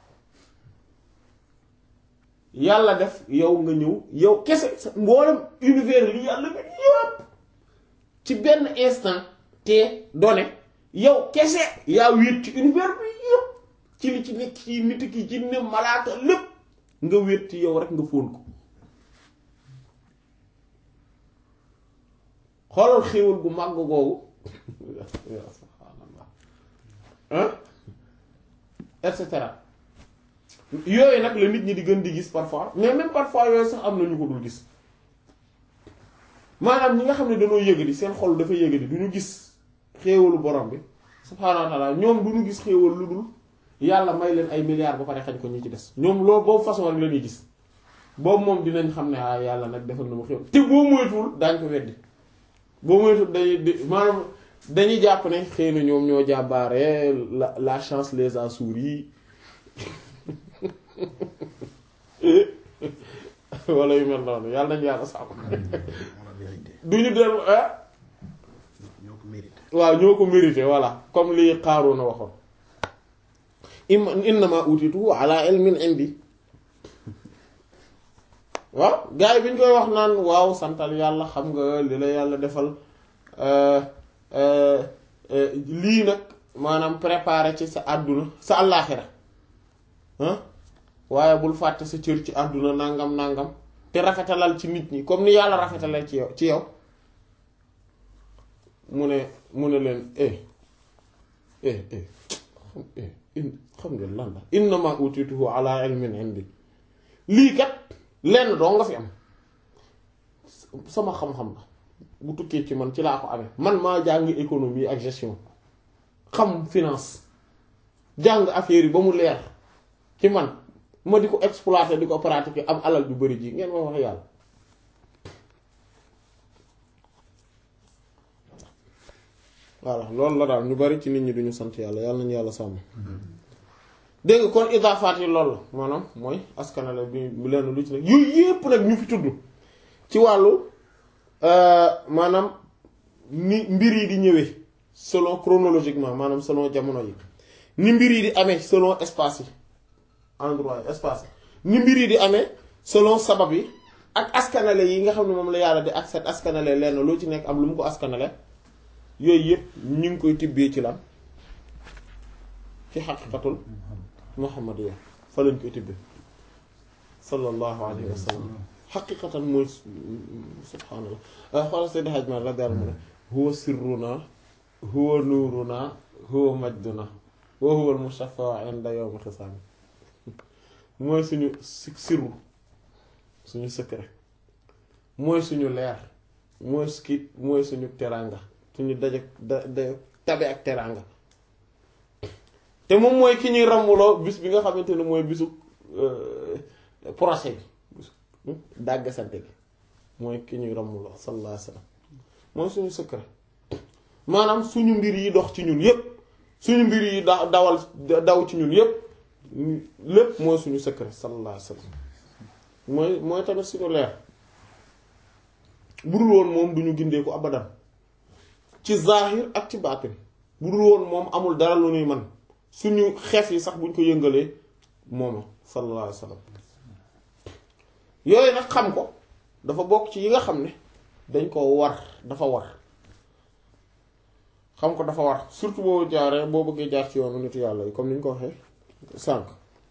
yàlla def yow nga ñëw yow kese sa mboolem univers li yàlla bi yëpp ci benn instant te donné yow kese yaa wéet ci univers bi yëpp ci li ci nekk ci nit ki ci ne malaaka lépp nga wéet ci yow rek nga fóon ko xoolal xéewal gu màgg googu subhaanallah hein et cetera yooyu nag la nit ñi di gën di gis parfois mais même parfois yooyu sax am na ñu ko dul gis maanaam ñi nga xam ne dañoo yëgadi seen xol dafa yëgadi du ñu gis xéewalu borom bi subhaanahu wa taala ñoom du ñu gis xéewal lu dul yàlla may leen ay milliards ba pare xañ ko ñi ci des ñoom loolu boobu façon rek la ñuy gis boobu moom dinañ xam ne ah yàlla nag defal na ma xéewal te boo moytuwul daañ ko weddi boo moytuwul dañuy maanaam dañuy jàpp ne xëy na ñoom ñoo jàmbaare la la chance les a souri wala yu mel noonu yàlla nañu yàlla sàmm du ñu dellu ah ñoo ko mérité waaw ñoo ko mérité voilà comme li Qaaruuna waxoon im innama utitu ala ilmin indi waaw gars yi bi ñu koy wax naan waaw santal yàlla xam nga li la yàlla defal lii nag maanaam préparé ci sa àdduna sa àllaaxira ah waaye bul fàtte sa cër ci àdduna nangam nangam te rafetalal ci nit ñi comme ni yàlla rafetalal ci yow ci yow mu ne mu ne leen eh eh eh eh xam ngeen lan la innama utituhu ala ilmin indi lii kat lenn doo nga fi am sama xam-xam la bu tukkee ci man ci laa ko amee man maa jàng économie ak gestion xam finance jàng affaire yi ba mu leer ci man ma di ko exploiter di ko pratiquer am alal ju bari ji ngeen may wax yàlla voilà loolu la daal ñu bari ci nit ñi duñu sant yàlla yàlla nañu yàlla sàmm dégg nga kon idaafaat yi loolu la maanaam mooy askanale bi bu leen lu ci nekk yooyu yépp nag ñu fi tudd ci wàllu maanaam ni mbir yi di ñëwee selon chronologiquement maanaam selon jamono yi ni mbir yi di amee selon espace yi endroit yi espace yi ni mbir yi di amee selon sabab yi ak askanale yi nga xam ne moom la yàlla di ak set askanale lenn loo ci nekk am lu mu ko askanale yooyu yëpp ñu ngi koy tibbee ci lan ci xaqiqatul muhammadiyya fa lañ koy tibbee sallallahu alayhi wa sallam xaqiqatan mooy subhaanallah xoolal Seydi Hajj Maalik radiyallahu anhu huwa sirruna huwa nuuruna huwa majduna wa huwa al-mushaffa'u 'inda yawm al-hisaab mooy suñu sirru suñu secret mooy suñu leer mooy skit mooy suñu teraanga suñu daje da da tabe ak teraanga te moom mooy ki ñuy ràmmuloo bis bi nga xamante ne mooy bisu procès bi dàgg sante gi mooy ki ñuy ràmmuloo sallallahu alayhi wasallam mooy suñu secret maanaam suñu mbir yi dox ci ñun yépp suñu mbir yi da dawal daw ci ñun yépp lépp mooy suñu secret sallallahu alayhi wasallam mooy mooy tamit suñu leer bu dul woon moom duñu gindeeku abadan ci zahir ak ci baatin bu dul woon moom amul dara lu ñuy man suñu xef yi sax buñ ko yëngalee mooma sallallahu alayhi wasallam yooyu nag xam ko dafa bokk ci yi nga xam ne dañ ko war dafa war xam ko dafa war surtout boo jaaree boo bëggee jaar ci yoonu nitu yàlla yi comme ni ñu ko waxee sànq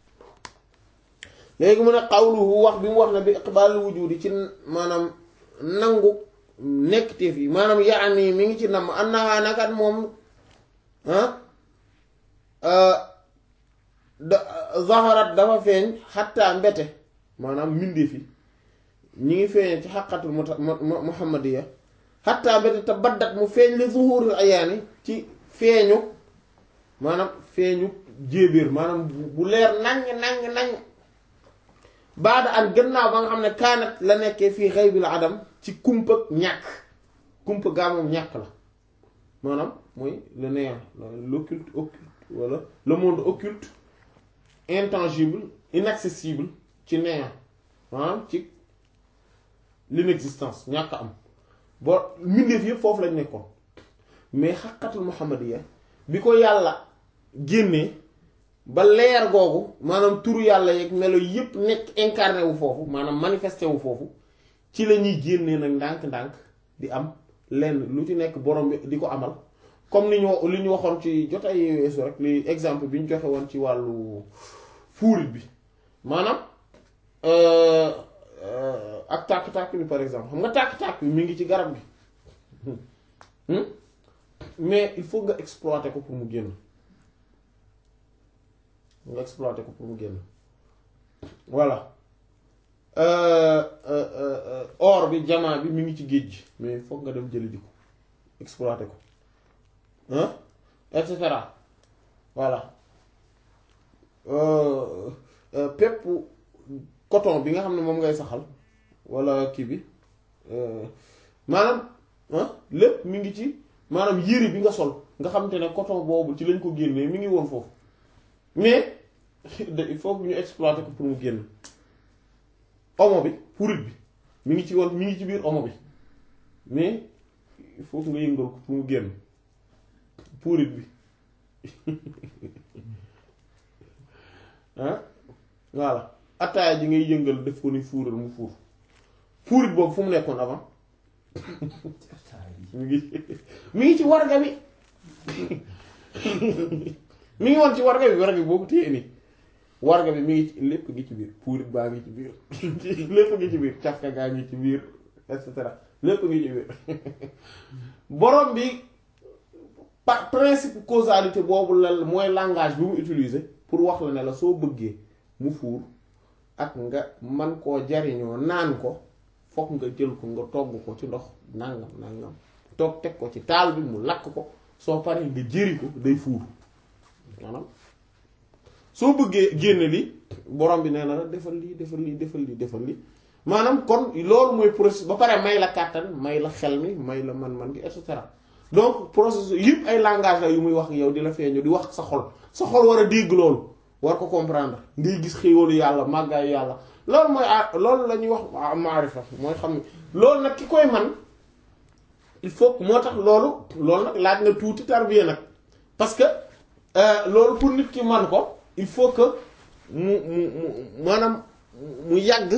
léegi mu ne xawluhu wax bi mu wax ne bi iqbal wujudi ci maanaam nangu nekkteef yi maanaam yaani mi ngi ci namm annaha nakat moom da zaharat dafa feeñ xatta mbete maanaam mbindeef yi ñi ngi feeñee ci xaqatul muhammadiya xatta mbete te baddat mu feeñ li zuhuril ayaani ci feeñu maanaam feeñu jéebéer maanaam bu leer nañ nañ nañ baada an gannaaw ba nga xam ne kaanat la nekkee fii xaybil adam ci kumpa ñàkk kumpa gaa moom ñàkk la maanaam mooy le néant l'occulte occulte wala le monde occulte intangible inaccessible ci néant maanaam ci l'inexistence ñàkk am boo mbindeef yëpp foofu lañ nekkoon mais xaqatul muhammadiya bi ko yàlla génnee ba leer googu maanaam turu yàlla yeeg melo yëpp nekk incarné wu foofu maanaam manifesté wu foofu ci la ñuy génnee nag ndànk-ndànk di am lenn lu ci nekk borom bi di ko amal comme ni ñu li ñu waxoon ci jotay weesu rek li exemple bi ñu joxe woon ci wàllu fuurit bi maanaam ak tàkk-tàkk bi par exemple xam nga tàkk-tàkk bi mi ngi ci garab gi mais il faut nga exploiter ko pour mu génn nga exploiter ko pour mu génn voilà or bi jamaa bi mi ngi ci géej gi mais foog nga dem jëli di ko exploiter ko hein et cetera voilà pepp coton bi nga xam ne moom ngay saxal walla kii bi maanaam lépp mi ngi ci maanaam yére bi nga sol nga xam te ne coton boobu ci lañ ko génnee mi ngi woon foofu mais il faut que ñu exploiter ko pour mu génn omo bi purit bi mi ngi ci woon mi ngi ci biir omo bi mais il faut que nga yëngal ko pour mu génn purit bi ah voilà attaaya ji ngay yëngal def ko ni fuural mu fuur fuurit boobu fu mu nekkoon avant mi ngi mi ngi ci warga bi mi ngi woon ci warga bi warga bi boo ko téye nii warga bi mi ngi ci lépp ngi ci biir puurit baa ngi ci biir lépp ngi ci biir cafka gaa ngi ci biir et cetera lépp ngi ci biir borom bi par principe causalité boobu la mooy langage bi mu utiliser pour wax la ne la soo bëggee mu fuur ak nga man koo jariñoo naan ko fokk nga jël ko nga togg ko ci ndox nangam nangam toog teg ko ci taal bi mu lakk ko soo paree nga jëri ko day fuur maanaam soo bëggee génne li borom bi nee na la defal lii defal lii defal lii defal lii maanaam kon loolu mooy processus ba pare may la kàttan may la xel mi may la man-man gi et cetera donc processus yëpp ay langage la yu muy wax yow di la feeñu di wax sa xol sa xol war a dégg loolu war ko comprendre ngay gis xéwalu yàlla màggaayu yàlla loolu mooy loolu la ñuy wax maarifa mooy xam ne loolu nag ki koy man il faut moo tax loolu loolu nag laaj na tuuti tarbiya nag parce que loolu pour nit ki man ko il faut que mu mu mu maanaam mu yàgg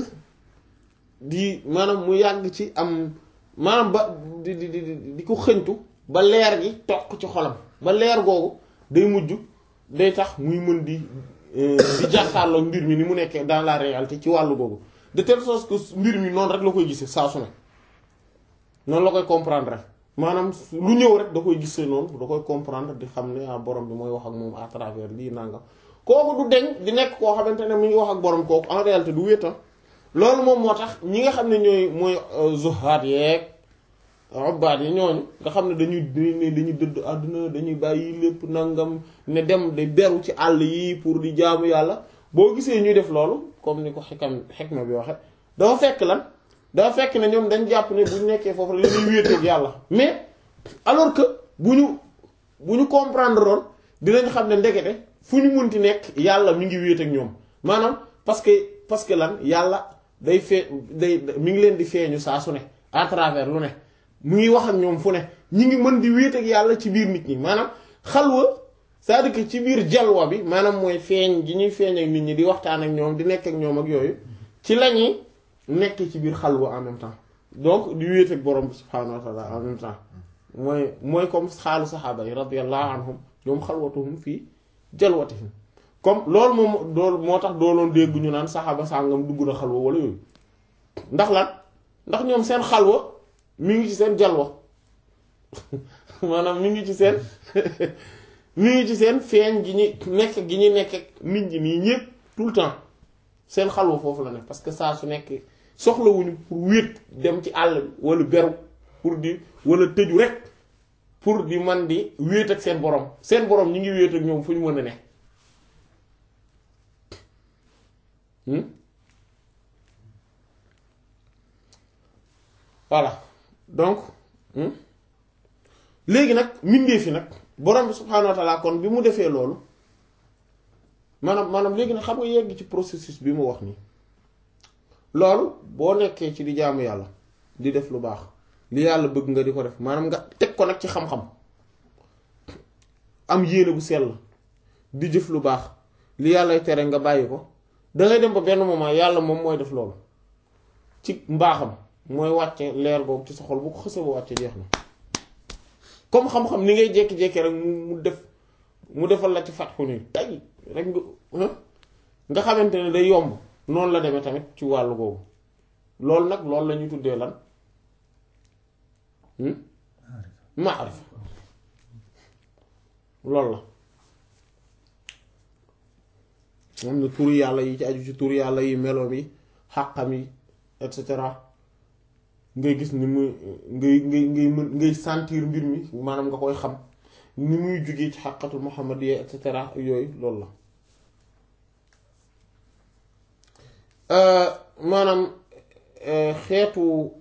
di maanaam mu yàgg ci am maanaam ba di di di di ko xëñtu ba leer gi toq ci xolam ba leer googu day mujj day tax muy mën di di jàkkaarloo mbir mi ni mu nekkee dans la réalité ci wàllu googu de telle sorte que mbir mi noonu rek la koy gisee saa su ne noonu la koy comprendre rek maanaam lu ñëw rek da koy gisee noonu da koy comprendre di xam ne ah borom bi mooy wax ak moom à travers lii nangam kooku du deñ di nekk koo xamante ne mu ngi wax ak borom kooku en réalité du wéeta loolu moom moo tax ñi nga xam ne ñooy mooy zuhaat yeeg ubbaat yi ñooñu nga xam ne dañuy ne dañuy dëdd àdduna dañuy bàyyi lépp nangam ne dem di beru ci àll yi pour di jaamu yàlla boo gisee ñuy def loolu comme ni ko xikam xikma bi waxe dafa fekk lan dafa fekk ne ñoom dañ jàpp ne bu ñu nekkee foofu la ñuy wéeteeg yàlla mais alors que bu ñu bu ñu comprendre lool dinañ xam ne ndekete fu ñu munti nekk yàlla mi ngi wéet ak ñoom maanaam parce que parce que lan yàlla day fee day mi ngi leen di feeñu saa su ne à travers lu ne mu ngi wax ak ñoom fu ne ñi ngi mën di wéet ak yàlla ci biir nit ñi maanaam xalwa c'est-à-dire que ci biir jalwa bi maanaam mooy feeñ gi ñuy feeñ ak nit ñi di waxtaan ak ñoom di nekk ak ñoom ak yooyu ci la ñuy nekk ci biir xalwa en même temps donc di wéet ak borom subhaanahu wa taala en même temps mooy mooy comme xaalu saxaaba yi radiyallahu anhum ñoom xalwatuhum fii jalwatihim comme loolu moom loolu moo tax dooloon dégg ñu naan saxaaba sàngam dugg na xalwa wala yooyu ndax lan ndax ñoom seen xalwa mi ngi ci seen jalwa maanaam mi ngi ci seen mi ngi ci seen feeñ gi ñu nekk gi ñu nekk ak nit ñi nii ñépp tout le temps seen xalwa foofu la nekk parce que saa su nekk soxlawuñu pour wéet dem ci àll bi wala beru pour di wala tëju rek pour di man di wéet ak seen borom seen borom ñi ngi wéet ak ñoom fu ñu mën a ne voilà donc léegi nag mbindee fi nag borom bi subhaanahu wa taala kon bi mu defee loolu maanaam maanaam léegi nag xam nga yegg ci processus bi mu wax nii loolu boo nekkee ci di jaamu yàlla di def lu baax li yàlla bëgg nga di ko def maanaam nga teg ko nag ci xam-xam am yéene bu sell di jëf lu baax li yàllay tere nga bàyyi ko dangay dem ba benn moment yàlla moom mooy def loolu ci mbaaxam mooy wàcce leer googu ci sa xol bu ko xësee ba wàcce jeex na comme xam-xam ni ngay jékki-jékki rek mu def mu defal la ci fatxu ni tay rek nga nga xamante ne day yomb noonu la demee tamit ci wàllu googu loolu nag loolu la ñuy tuddee lan maarifa loolu la moom na tur yàlla yi ci aju ci tur yàlla yi melo bi xàqam yi et cetera ngay gis ni muy ngay ngay ngay mën ngay sentir mbir mi maanaam nga koy xam ni muy jógee ci xàqatul muhammadiyya et cetera yooyu loolu la maanaam xeetu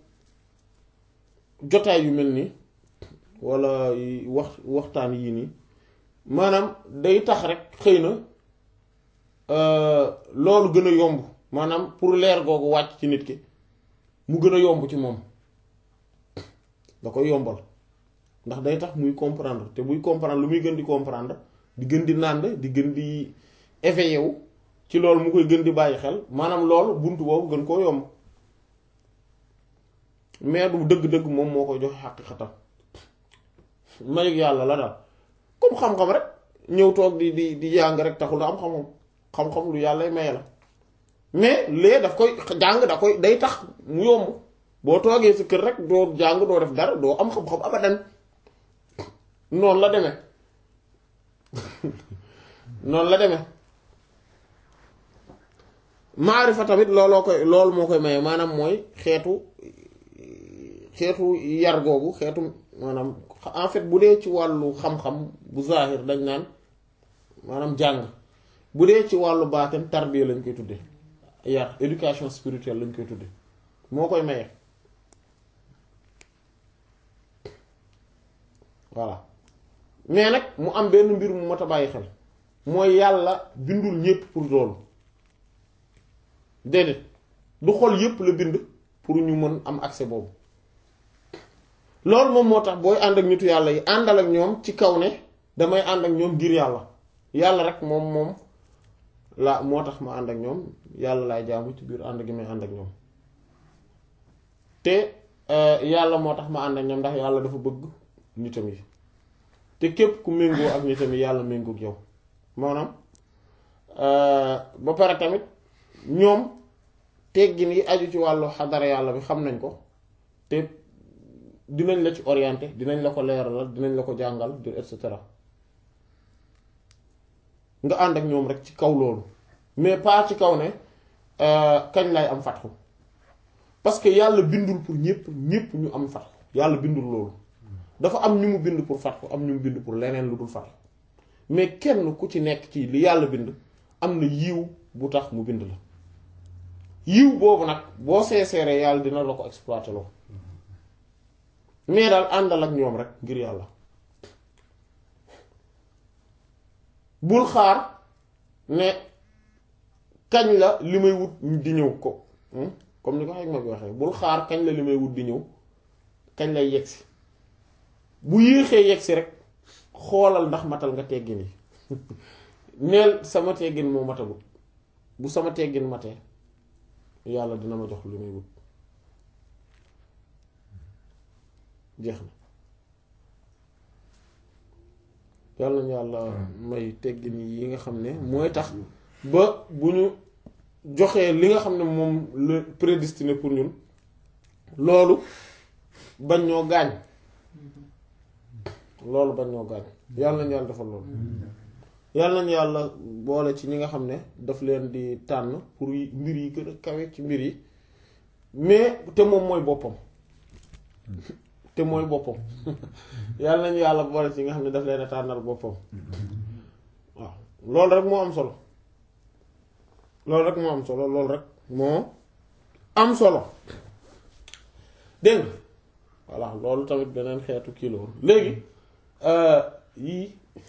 jotaay yu mel nii walla wax waxtaan yii nii maanaam day tax rek xëy na loolu gën a yomb maanaam pour leer googu wàcc ci nit ki mu gën a yomb ci moom da koy yombal ndax day tax muy comprendre te buy comprendre lu muy gën di comprendre di gën di nànd di gën di éveillé wu ci loolu mu koy gën di bàyyi xel maanaam loolu bunt boobu gën koo yomb mais du dëgg-dëgg moom moo koy joxe xaqiqatam mayug yàlla la daal comme xam-xam rek ñëw toog di di di jàng rek taxul da am xam-xam xam-xam lu yàlla maye la mais lee daf koy jàng da koy day tax mu yomb boo toogee sa kër rek doo jàng doo def dara doo am xam-xam abadan noonu la demee noonu la demee maarifa tamit looloo koy loolu moo koy maye maanaam mooy xeetu xeetu yar googu xeetu maanaam en fait bu dee ci wàllu xam-xam bu zahir dañ naan maanaam jàng bu dee ci wàllu baatin tarbiya lañ koy tudde yar éducation spirituelle lañ koy tudde moo koy maye voilà mais nag mu am benn mbir mu mat a bàyyi xel mooy yàlla bindul ñépp pour loolu déedéet du xol yépp la bind pour ñu mën am accès boobu loolu moom moo tax booy ànd ak nitu yàlla yi àndal ak ñoom ci kaw ne damay ànd ak ñoom ngir yàlla yàlla rek moom moom la moo tax ma ànd ak ñoom yàlla laay jaamu ci biir ànd gi may ànd ak ñoom te yàlla moo tax ma ànd ak ñoom ndax yàlla dafa bëgg nitam yi te képp ku méngoo ak nitam yi yàlla méngoo ak yow maanaam ba pare tamit ñoom teggin yi aju ci wàllu xadara yàlla bi xam nañ ko te dinañ la ci orienté dinañ la ko leeralal dinañ la ko jàngal et cetera nga ànd ak ñoom rek ci kaw loolu mais pas ci kaw ne kañ lay am fatxu parce que yàlla bindul pour ñépp ñépp ñu am fatxu yàlla bindul loolu dafa am ñu mu bind pour fatxu am ñu mu bind pour leneen lu dul fatxu mais kenn ku ci nekk ci li yàlla bind am na yiw bu tax mu bind la yiw boobu nag boo seeseeree yàlla dina la ko exploiter loo mais daal àndal ak ñoom rek ngir yàlla bul xaar ne kañ la li may wut di ñëw ko comme ni ko xëy ma bi waxee bul xaar kañ la li may wut di ñëw kañ lay yegsi bu yéexee yegsi rek xoolal ndax matal nga teggin yi neel sama teggin moo matagul bu sama teggin matee yàlla dina ma jox li may wut jeex na yàlla nañu yàlla may teggin yi nga xam ne mooy tax ba bu ñu joxee li nga xam ne moom la prédestiné pour ñun loolu bañ ñoo gaañ loolu bañ ñoo gaañ yàlla nañu yàlla defal loolu yàlla nañu yàlla boole ci ñi nga xam ne daf leen di tànn pour mbir yi gën a kawe ci mbir yi mais te moom mooy boppam te mooy boppam yàlla nañu yàlla boole ci nga xam ne daf leen a tànnal boppam waaw loolu rek moo am solo loolu rek moo am solo loolu rek moo am solo dégg nga voilà loolu tamit beneen xeetu kii la woon léegi yii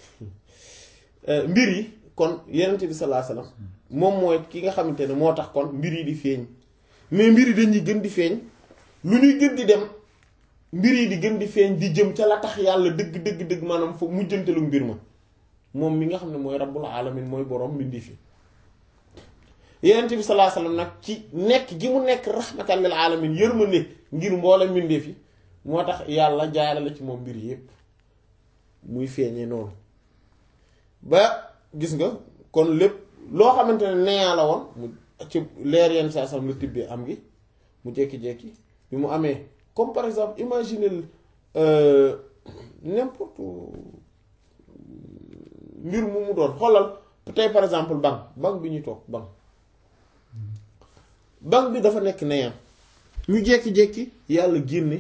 mbir yi kon yenent bi sallallahu alayhi wasallam moom mooy ki nga xamante ne moo tax kon mbir yi di feeñ mais mbir yi dañuy gën di feeñ lu ñuy gën di dem mbir yi di gën di feeñ di jëm ca la tax yàlla dëgg dëgg dëgg maanaam fa mujjantelu mbir ma moom mi nga xam ne mooy rabbul alamin mooy boroom mbindi fi yenent bi sallallahu alayhi wasallam nag ci nekk gi mu nekk rahmatan lil alamin yërmande ngir mboolem mbindeef yi moo tax yàlla jaarale ci moom mbir yépp muy feeñee noonu ba gis nga kon lépp loo xamante ne neeyaa la woon mu ci leer yenn saa sam la tibbee am gi mu jékki-jékki bi mu amee comme par exemple imaginez euh, n'importe mbir mu mu doon xoolal tey par exemple banque banque bi ñuy toog banque banque bi dafa nekk neyam ñu jékki-jékki yàlla génne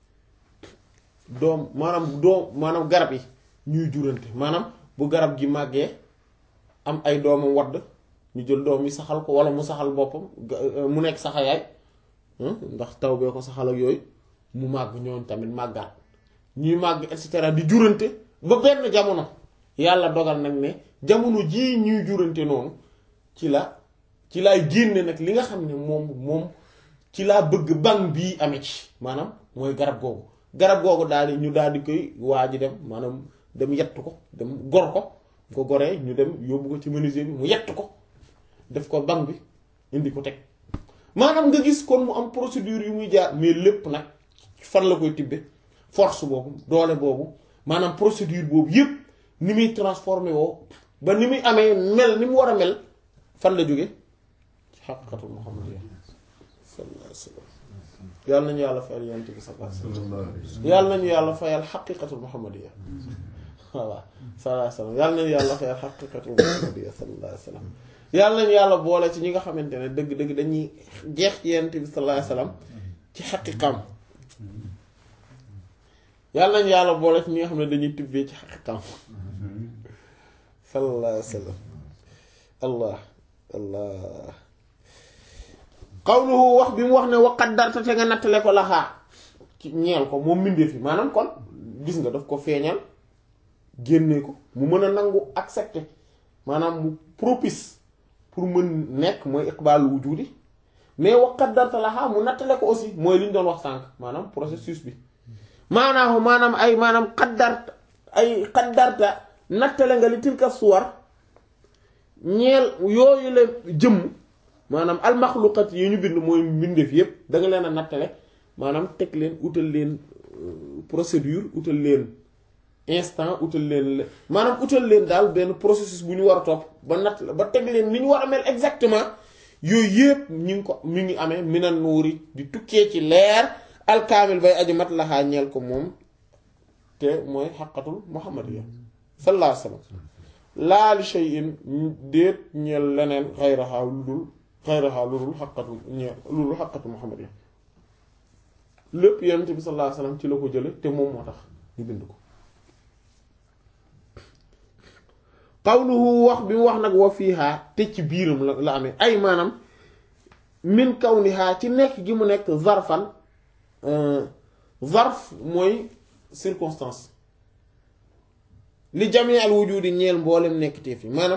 doom maanaam doom maanaam garab yi ñuy jurante maanaam bu garab gi màggee am ay doomam wadd ñu jël doom yi saxal ko wala mu saxal boppam ga- mu nekk saxayaay ndax taw bee ko saxal ak yooyu mu màgg ñooñ tamit màggaat ñuy màgg et cetera di jurante ba benn jamono yàlla dogal nag ne jamono jii ñuy jurante noonu ci la ci laay génne nag li nga xam ne moom moom ci laa bëgg banque bii amee ci maanaam mooy garab googu garab googu daal di ñu daal di koy waa ji dem maanaam dem yett ko dem gor ko ko goree ñu dem yóbbu ko ci menuisier bi mu yett ko def ko banque bi indi ko teg maanaam nga gis kon mu am procédure yu muy jaar mais lépp nag fan la koy tibbe force boobu doole boobu maanaam procédure boobu yépp ni muy transformé woo ba ni muy amee mel ni mu war a mel fan la jóge ci xaqiqatul muhammadiyya sallallahu alayhi wa sallam yàlla nañu yàlla fayal yonent bi sallallahu alayhi wa sallam yàlla nañu yàlla fayal xaqiqatul muhammadiyya voilà sallallahu alayhi wa sallam yàlla nañu yàlla fayal xaqiqatul muhammadiyya sallallahu alayhi wa sallam yàlla nañu yàlla boole ci ñi nga xamante ne dëgg-dëgg dañuy jeex ci yonent bi sallallahu alayhi wa sallam ci xaqiqam yàlla nañu yàlla boole ci ñi nga xam ne dañuy tibbee ci xaqiqam sallallahu alayhi wa sallam allah allah qawluhu wax bi mu wax ne wa qaddarta te nga nattale ko laxaa ci ñeel ko moom mbindee fi maanaam kon gis nga daf ko feeñal génne ko mu mën a nangu accepter maanaam mu propice pour mën nekk mooy iqbaalu wujudi mais wa qaddarta laxaa mu nattale ko aussi mooy li ñu doon wax sànq maanaam processus bi maanaam maanaam ay maanaam qaddarta ay qaddarta nattale nga li tilka suwar ñeel yooyu la jëmm maanaam almaxluqat yi ñu bind mooy mbindeef yépp da nga leen a nattale maanaam teg leen utal leen procédure utal leen instant utal leen maanaam utal leen daal benn processus bu ñu war a topp ba natt ba teg leen ni ñu war a mel exactement yooyu yépp ñu ngi ko mi ngi amee minan nuuri di tukkee ci leer alkaamil bay aju mat laxaa ñeel ko moom te mooy xaqatul muhammadiyya sallallahu alayhi wa sallam laa li shay'in déet ñeel leneen xayraxaa lu dul xayraxaa lu dul xaqatu ñeel lu dul xaqatu muhammadiyya lépp yonent bi sallallahu alayhi wa sallam ci la ko jële te moom moo tax ñu bind ko qawluhu wax bi mu wax nag wa fiihaa te ci biiram la la amee ay maanaam min kawnihaa ci nekk gi mu nekk zarfan zarf mooy circonstance li jamii al wujudi ñeel mboolem nekk teef yi maanaam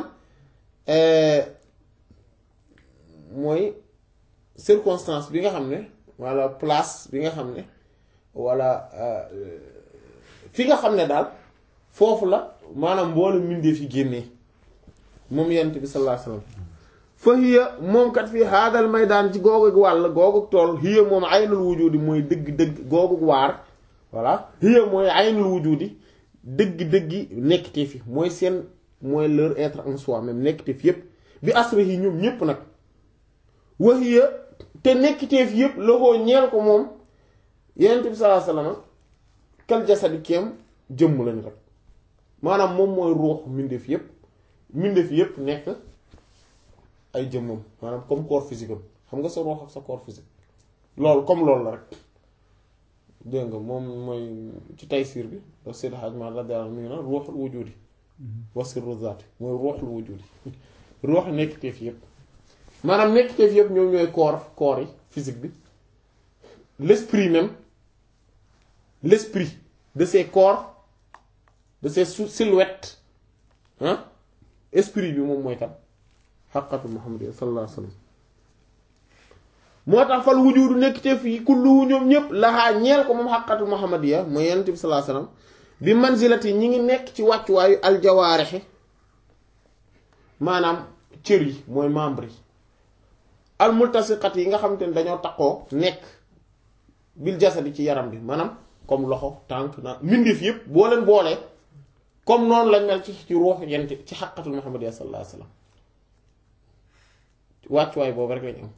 mooy circonstance bi nga xam ne walla place bi nga xam ne walla fi nga xam ne daal foofu la maanaam mboolem mbindeef yi génnee moom yent bi sallallahu alayhi wasallam fa hiya moom kat fii haadal maydaan ci googu wàll googu tool hiya moom aynul wujudi mooy dëgg-dëgg googu waar voilà hiya mooy aynul wujudi dëgg-dëggi nekkite fi mooy seen mooy leur être en soi même nekkite fi yépp bi asri yi ñoom ñépp nag wa hiya te nekkite fi yépp loxoo ñeel ko moom yenent bi sallallahu alayhi wasallam kal jasadi kéem jëmm lañu rek maanaam moom mooy ruux mbindeef yépp mbindeef yépp nekk ay jëmmam maanaam comme corps physique am xam nga sa ruux ak sa corps physique loolu comme loolu la rek dégg nga moom mooy ci Taysiir bi daf Seydi Hajj Maalik radiyallaahu anhu mi ngi naan ruuxul wujuudi wa sirru zaati mooy ruuxul wujuudi ruux nekkiteef yépp maanaam nekkiteef yépp ñoom ñooy corps corps yi physique bi l'esprit même l'esprit de ces corps de ces silhouettes hein esprit bi moom mooy tam xaqatu Muhammad sallallahu alayhi wa sallam moo tax fal wujudu nekk te fii kullu ñoom ñëpp laxaa ñeel ko moom xaqatu muhammadiya mooy yonent bi sallallahu alayhi wasallam bi manzilati ñi ngi nekk ci wàccuwaayu aljawaarixi maanaam cër yi mooy membre yi almultasiqat yi nga xamante ne dañoo taqoo nekk bil jasadi ci yaram bi maanaam comme loxo tànk na mbindeef yépp boo leen boolee comme noonu lañ mel ci ci ruux yent ci xaqatul muhammadiya sallallahu alayhi wasallam wàccuwaay boobu rek lañ am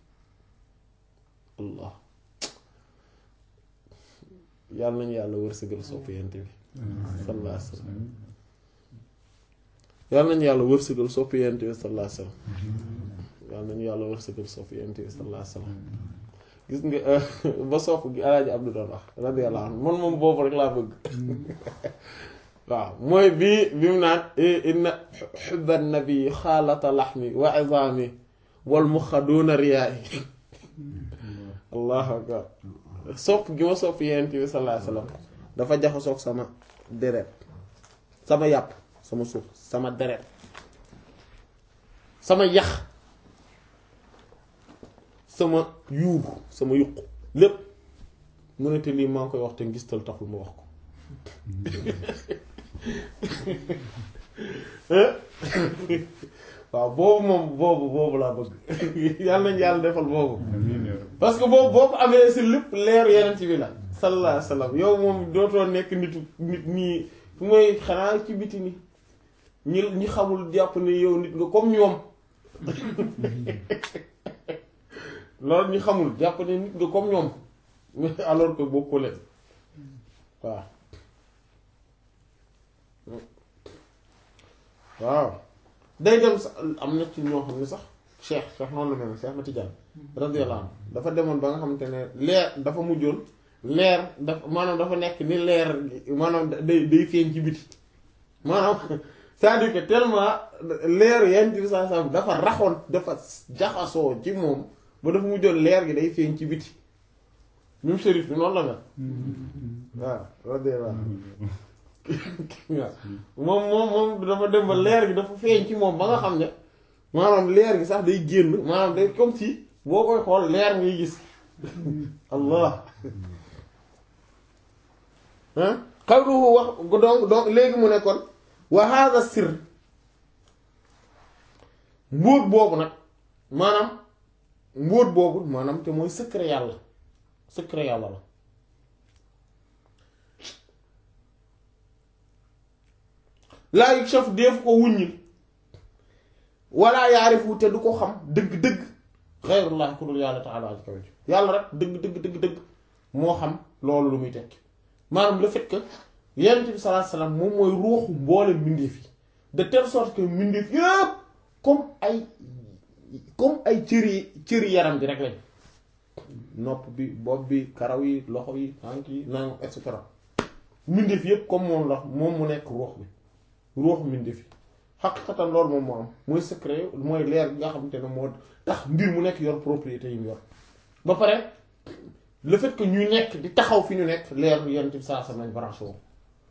allah yàlla nañu yàlla wërsëgal sopp yent bi sallallahu alayhi wa sallam yàlla nañu yàlla wërsëgal sopp yent bi sallallahu alayhi wa sallam yàlla nañu yàlla wërsëgal sopp yent bi sallallahu alayhi wa sallam gis nga ba sopp gi alaaji Abdu doon wax radiyallahu anhu man moom boobu rek laa bëgg waaw mooy bii bi mu naan inna xubba nabi xaalata laxmi wa izaami wal muxa duuna riyaayi allahu akbar sopp gi ma sopp yonent bi sallallahu alayhi wasallam dafa jaxasoog sama deret sama yàpp sama suuf sama deret sama yax sama yuur sama yuq lépp mu ne te lii maa ngi koy wax te ngistal taxul ma wax ko waaw boobu moom boobu boobu laa bëgg yàlla nañ yàlla defal boobu parce que boobu boo ko amee si lépp leeru yeneen bi la sallallahu alayhi wa sallam yow moom dootoo nekk nitu nit nii fu mooy xanaa ci biti ni ñi ñi xamul jàpp ne yow nit nga comme ñoom loolu ñi xamul jàpp ne nit nga comme ñoom alors que bokkoo leen waaw waaw day dem sax am na ci ñoo xam ne sax cheikh cheikh noonu la mel cheikh ma Tijaan radiyallahu anhu dafa demoon ba nga xamante ne leer dafa mujjoon leer dafa maanaam dafa nekk ni leer maanaam day day feeñ ci biti maanaam c'est-à-dire que tellement leer yenn ci saa saa dafa raxoon dafa jaxasoo ci moom ba dafa mujjoon leer gi day feeñ ci biti ñun shérif bi noonu la mel waaw radiyallahu moom moom moom dafa dem ba leer gi dafa feeñ ci moom ba nga xam ne maanaam leer gi sax day génn maanaam day comme si boo koy xool leer ngay gis allah ah xawluhu wax donc donc léegi mu ne kon wa hadha sir mbóot boobu nag maanaam mbóot boobu maanaam te mooy secret yàlla secret yàlla la laa yukshafu def ko wuññil walla yaarifu te du ko xam dëgg-dëgg xeyrullah ku dul yàlla taala aji kaw yàlla rek dëgg dëgg dëgg dëgg moo xam loolu lu muy tekki maanaam le fait que yonent bi sallallahu alayhi wasallam moom mooy ruuxu mboole mbindeef yi de telle sorte que mbindeef yëpp comme ay comme ay cëri cëri yaram bi rek lañ nopp bi bopp bi karaw yi loxo yi tànk yi naan et cetera mbindeef yëpp comme moom la moom mu nekk ruux bi ruux mbindeef yi xaqiqatan loolu moom moo am mooy secret mooy leer bi nga xamante ne moo tax mbir mu nekk yor propriété yi mu yor ba pare le fait que ñuy nekk di taxaw fi ñu nekk leer bi yenn ci saa sa nañ branché woo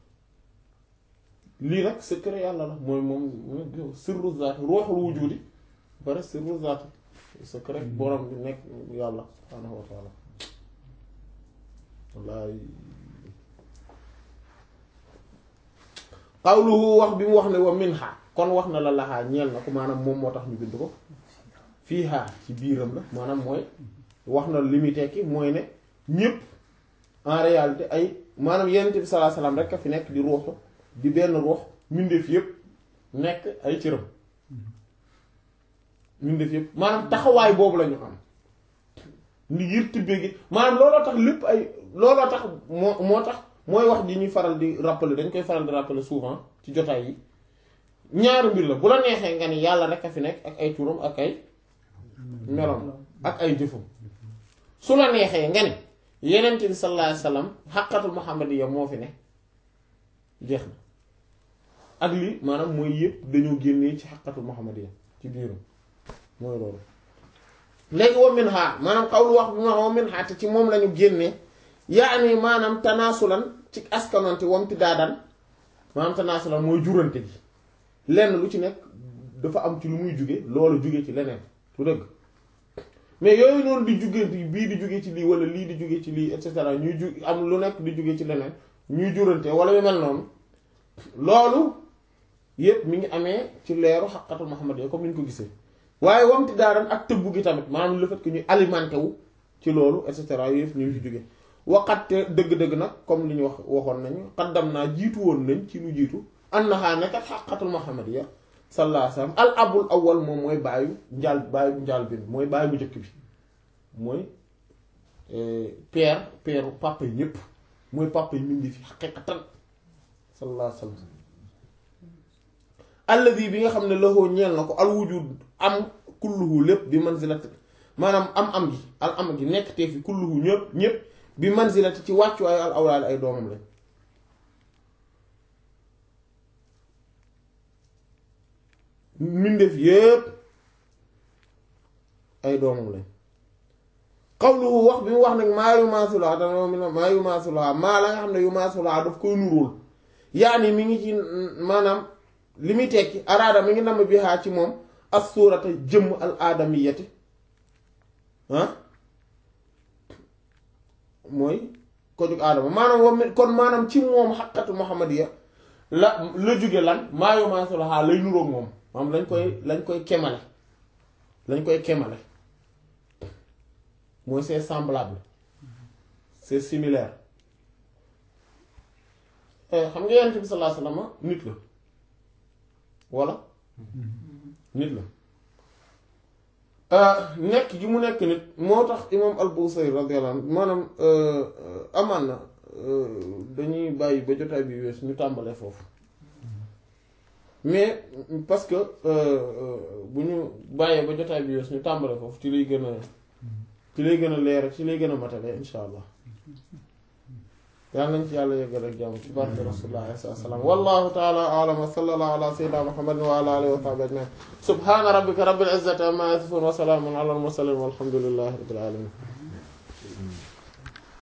lii nag secret yàlla la mooy moom sirru zaati ruuxul wujudi ba pare sirru zaati secret borom bi nekk yàlla subhaanahu wa taala wallaay qawluhu wax bi mu wax ne wa minha kon wax na la laxaa ñeel na ko maanaam moom moo tax ñu bind ko fii haa ci biiram la maanaam mooy wax na li muy tekki mooy ne ñépp en réalité ay maanaam yenent bi sallallahu alayhi wasallam rek a fi nekk di ruuxu di benn ruux mbindeef yépp nekk ay cëram mbindeef yépp maanaam taxawaay boobu lañu am ni ngir tibbee gi maanaam looloo tax lépp ay looloo tax moo moo tax mooy wax ji ñuy faral di rappeler dañ koy faral di rappeler souvent ci jotaay yi ñaari mbir la bu la neexee nga ni yàlla rek a fi nekk ak ay turam ak ay meloom ak ay jëfam su la neexee nga ni yenent bi sallallahu alayhi wasallam xaqatul muhammadiyya moo fi ne jeex na ak lii maanaam mooy yëpp dañoo génnee ci xaqatul muhammadiyya ci biiram mooy loolu léegi wa min ha maanaam xawlu wax bi ma wa min ha te ci moom lañu génnee yaani maanaam tanaasulan ci askanonte wamti daadan maanaam tanaasulan mooy jurante gi lenn lu ci nekk dafa am ci lu muy jóge loolu jóge ci leneen su dëgg mais yooyu noonu di jóge bii di jóge ci lii wala lii di jóge ci lii et cetera ñuy ju am lu nekk di jóge ci leneen ñuy jurante wala yu mel noonu loolu yépp mi ngi amee ci leeru xaqatul Muhammad yi comme ni ñu ko gisee waaye wamti daadan ak tëbbu gi tamit maanaam le fait que ñuy alimenté wu ci loolu et cetera yooyu yëpp ñu ngi ci jóge waxatte dëgg-dëgg nag comme li ñu wax waxoon nañu xaddam naa jiitu woon nañ ci lu jiitu annaha nekkat xaqatul muhammadiyya sallallahu alayhi wasallam al abul awwal moom mooy baayu njaal baayu njaal bi mooy baayu bu njëkk bi mooy père père papa yi ñépp mooy papa yi mindi fi xaqiqatan sallallahu alayhi wasallam alladi bi nga xam ne loxoo ñeel na ko al wujud am kulluhu lépp bi manzilati maanaam am am gi al am gi nekk te fi kulluhu ñëpp ñépp bi manzilati ci wàccuwaayu al awlaad ay doomam lañ mbindeef yépp ay doomam lañ qawluhu wax bi mu wax nag maa yu maasulaa dana maa yu maasulaa maa la nga xam ne yu maasulaa daf koy nuróol yaani mi ngi ci maanaam li muy tekki araada mi ngi namm bi xaa ci moom as suurata jëmm al aadamiyati ah mooy ko jug aadama maanaam wam kon maanaam ci moom xaqatu muhammadiya la la jóge lan maa yu maasulaa lay nuróog moom maanaam lañ koy lañ koy kemale lañ koy kemale mooy c'est semblable c'est similaire xam nga yonent bi sallallahu alayhi wasallam nit la walla nit la nekk gi mu nekk nit moo tax imam al-Busayri radiyallahu anhu maanaam amaan na dañuy bàyyi ba jotaay bi wees ñu tàmbalee foofu mais parce que bu ñu bàyyee ba jotaay bi wees ñu tàmbalee foofu ci lay gën a ci lay gën a leer ci lay gën a matale insha allah yàlla nañ ci yàlla yeggal ak jàmm ci barke rasulullah sallallahu alayhi wa sallam wallahu ta'ala a'lam wa sallallahu ala sayyidina muhammadin wa ala alihi wa sahbihi ajma'in subhana rabbika rabbil izzati amma yasifun wa salamun ala al mursalin walhamdulillahi rabbil alamin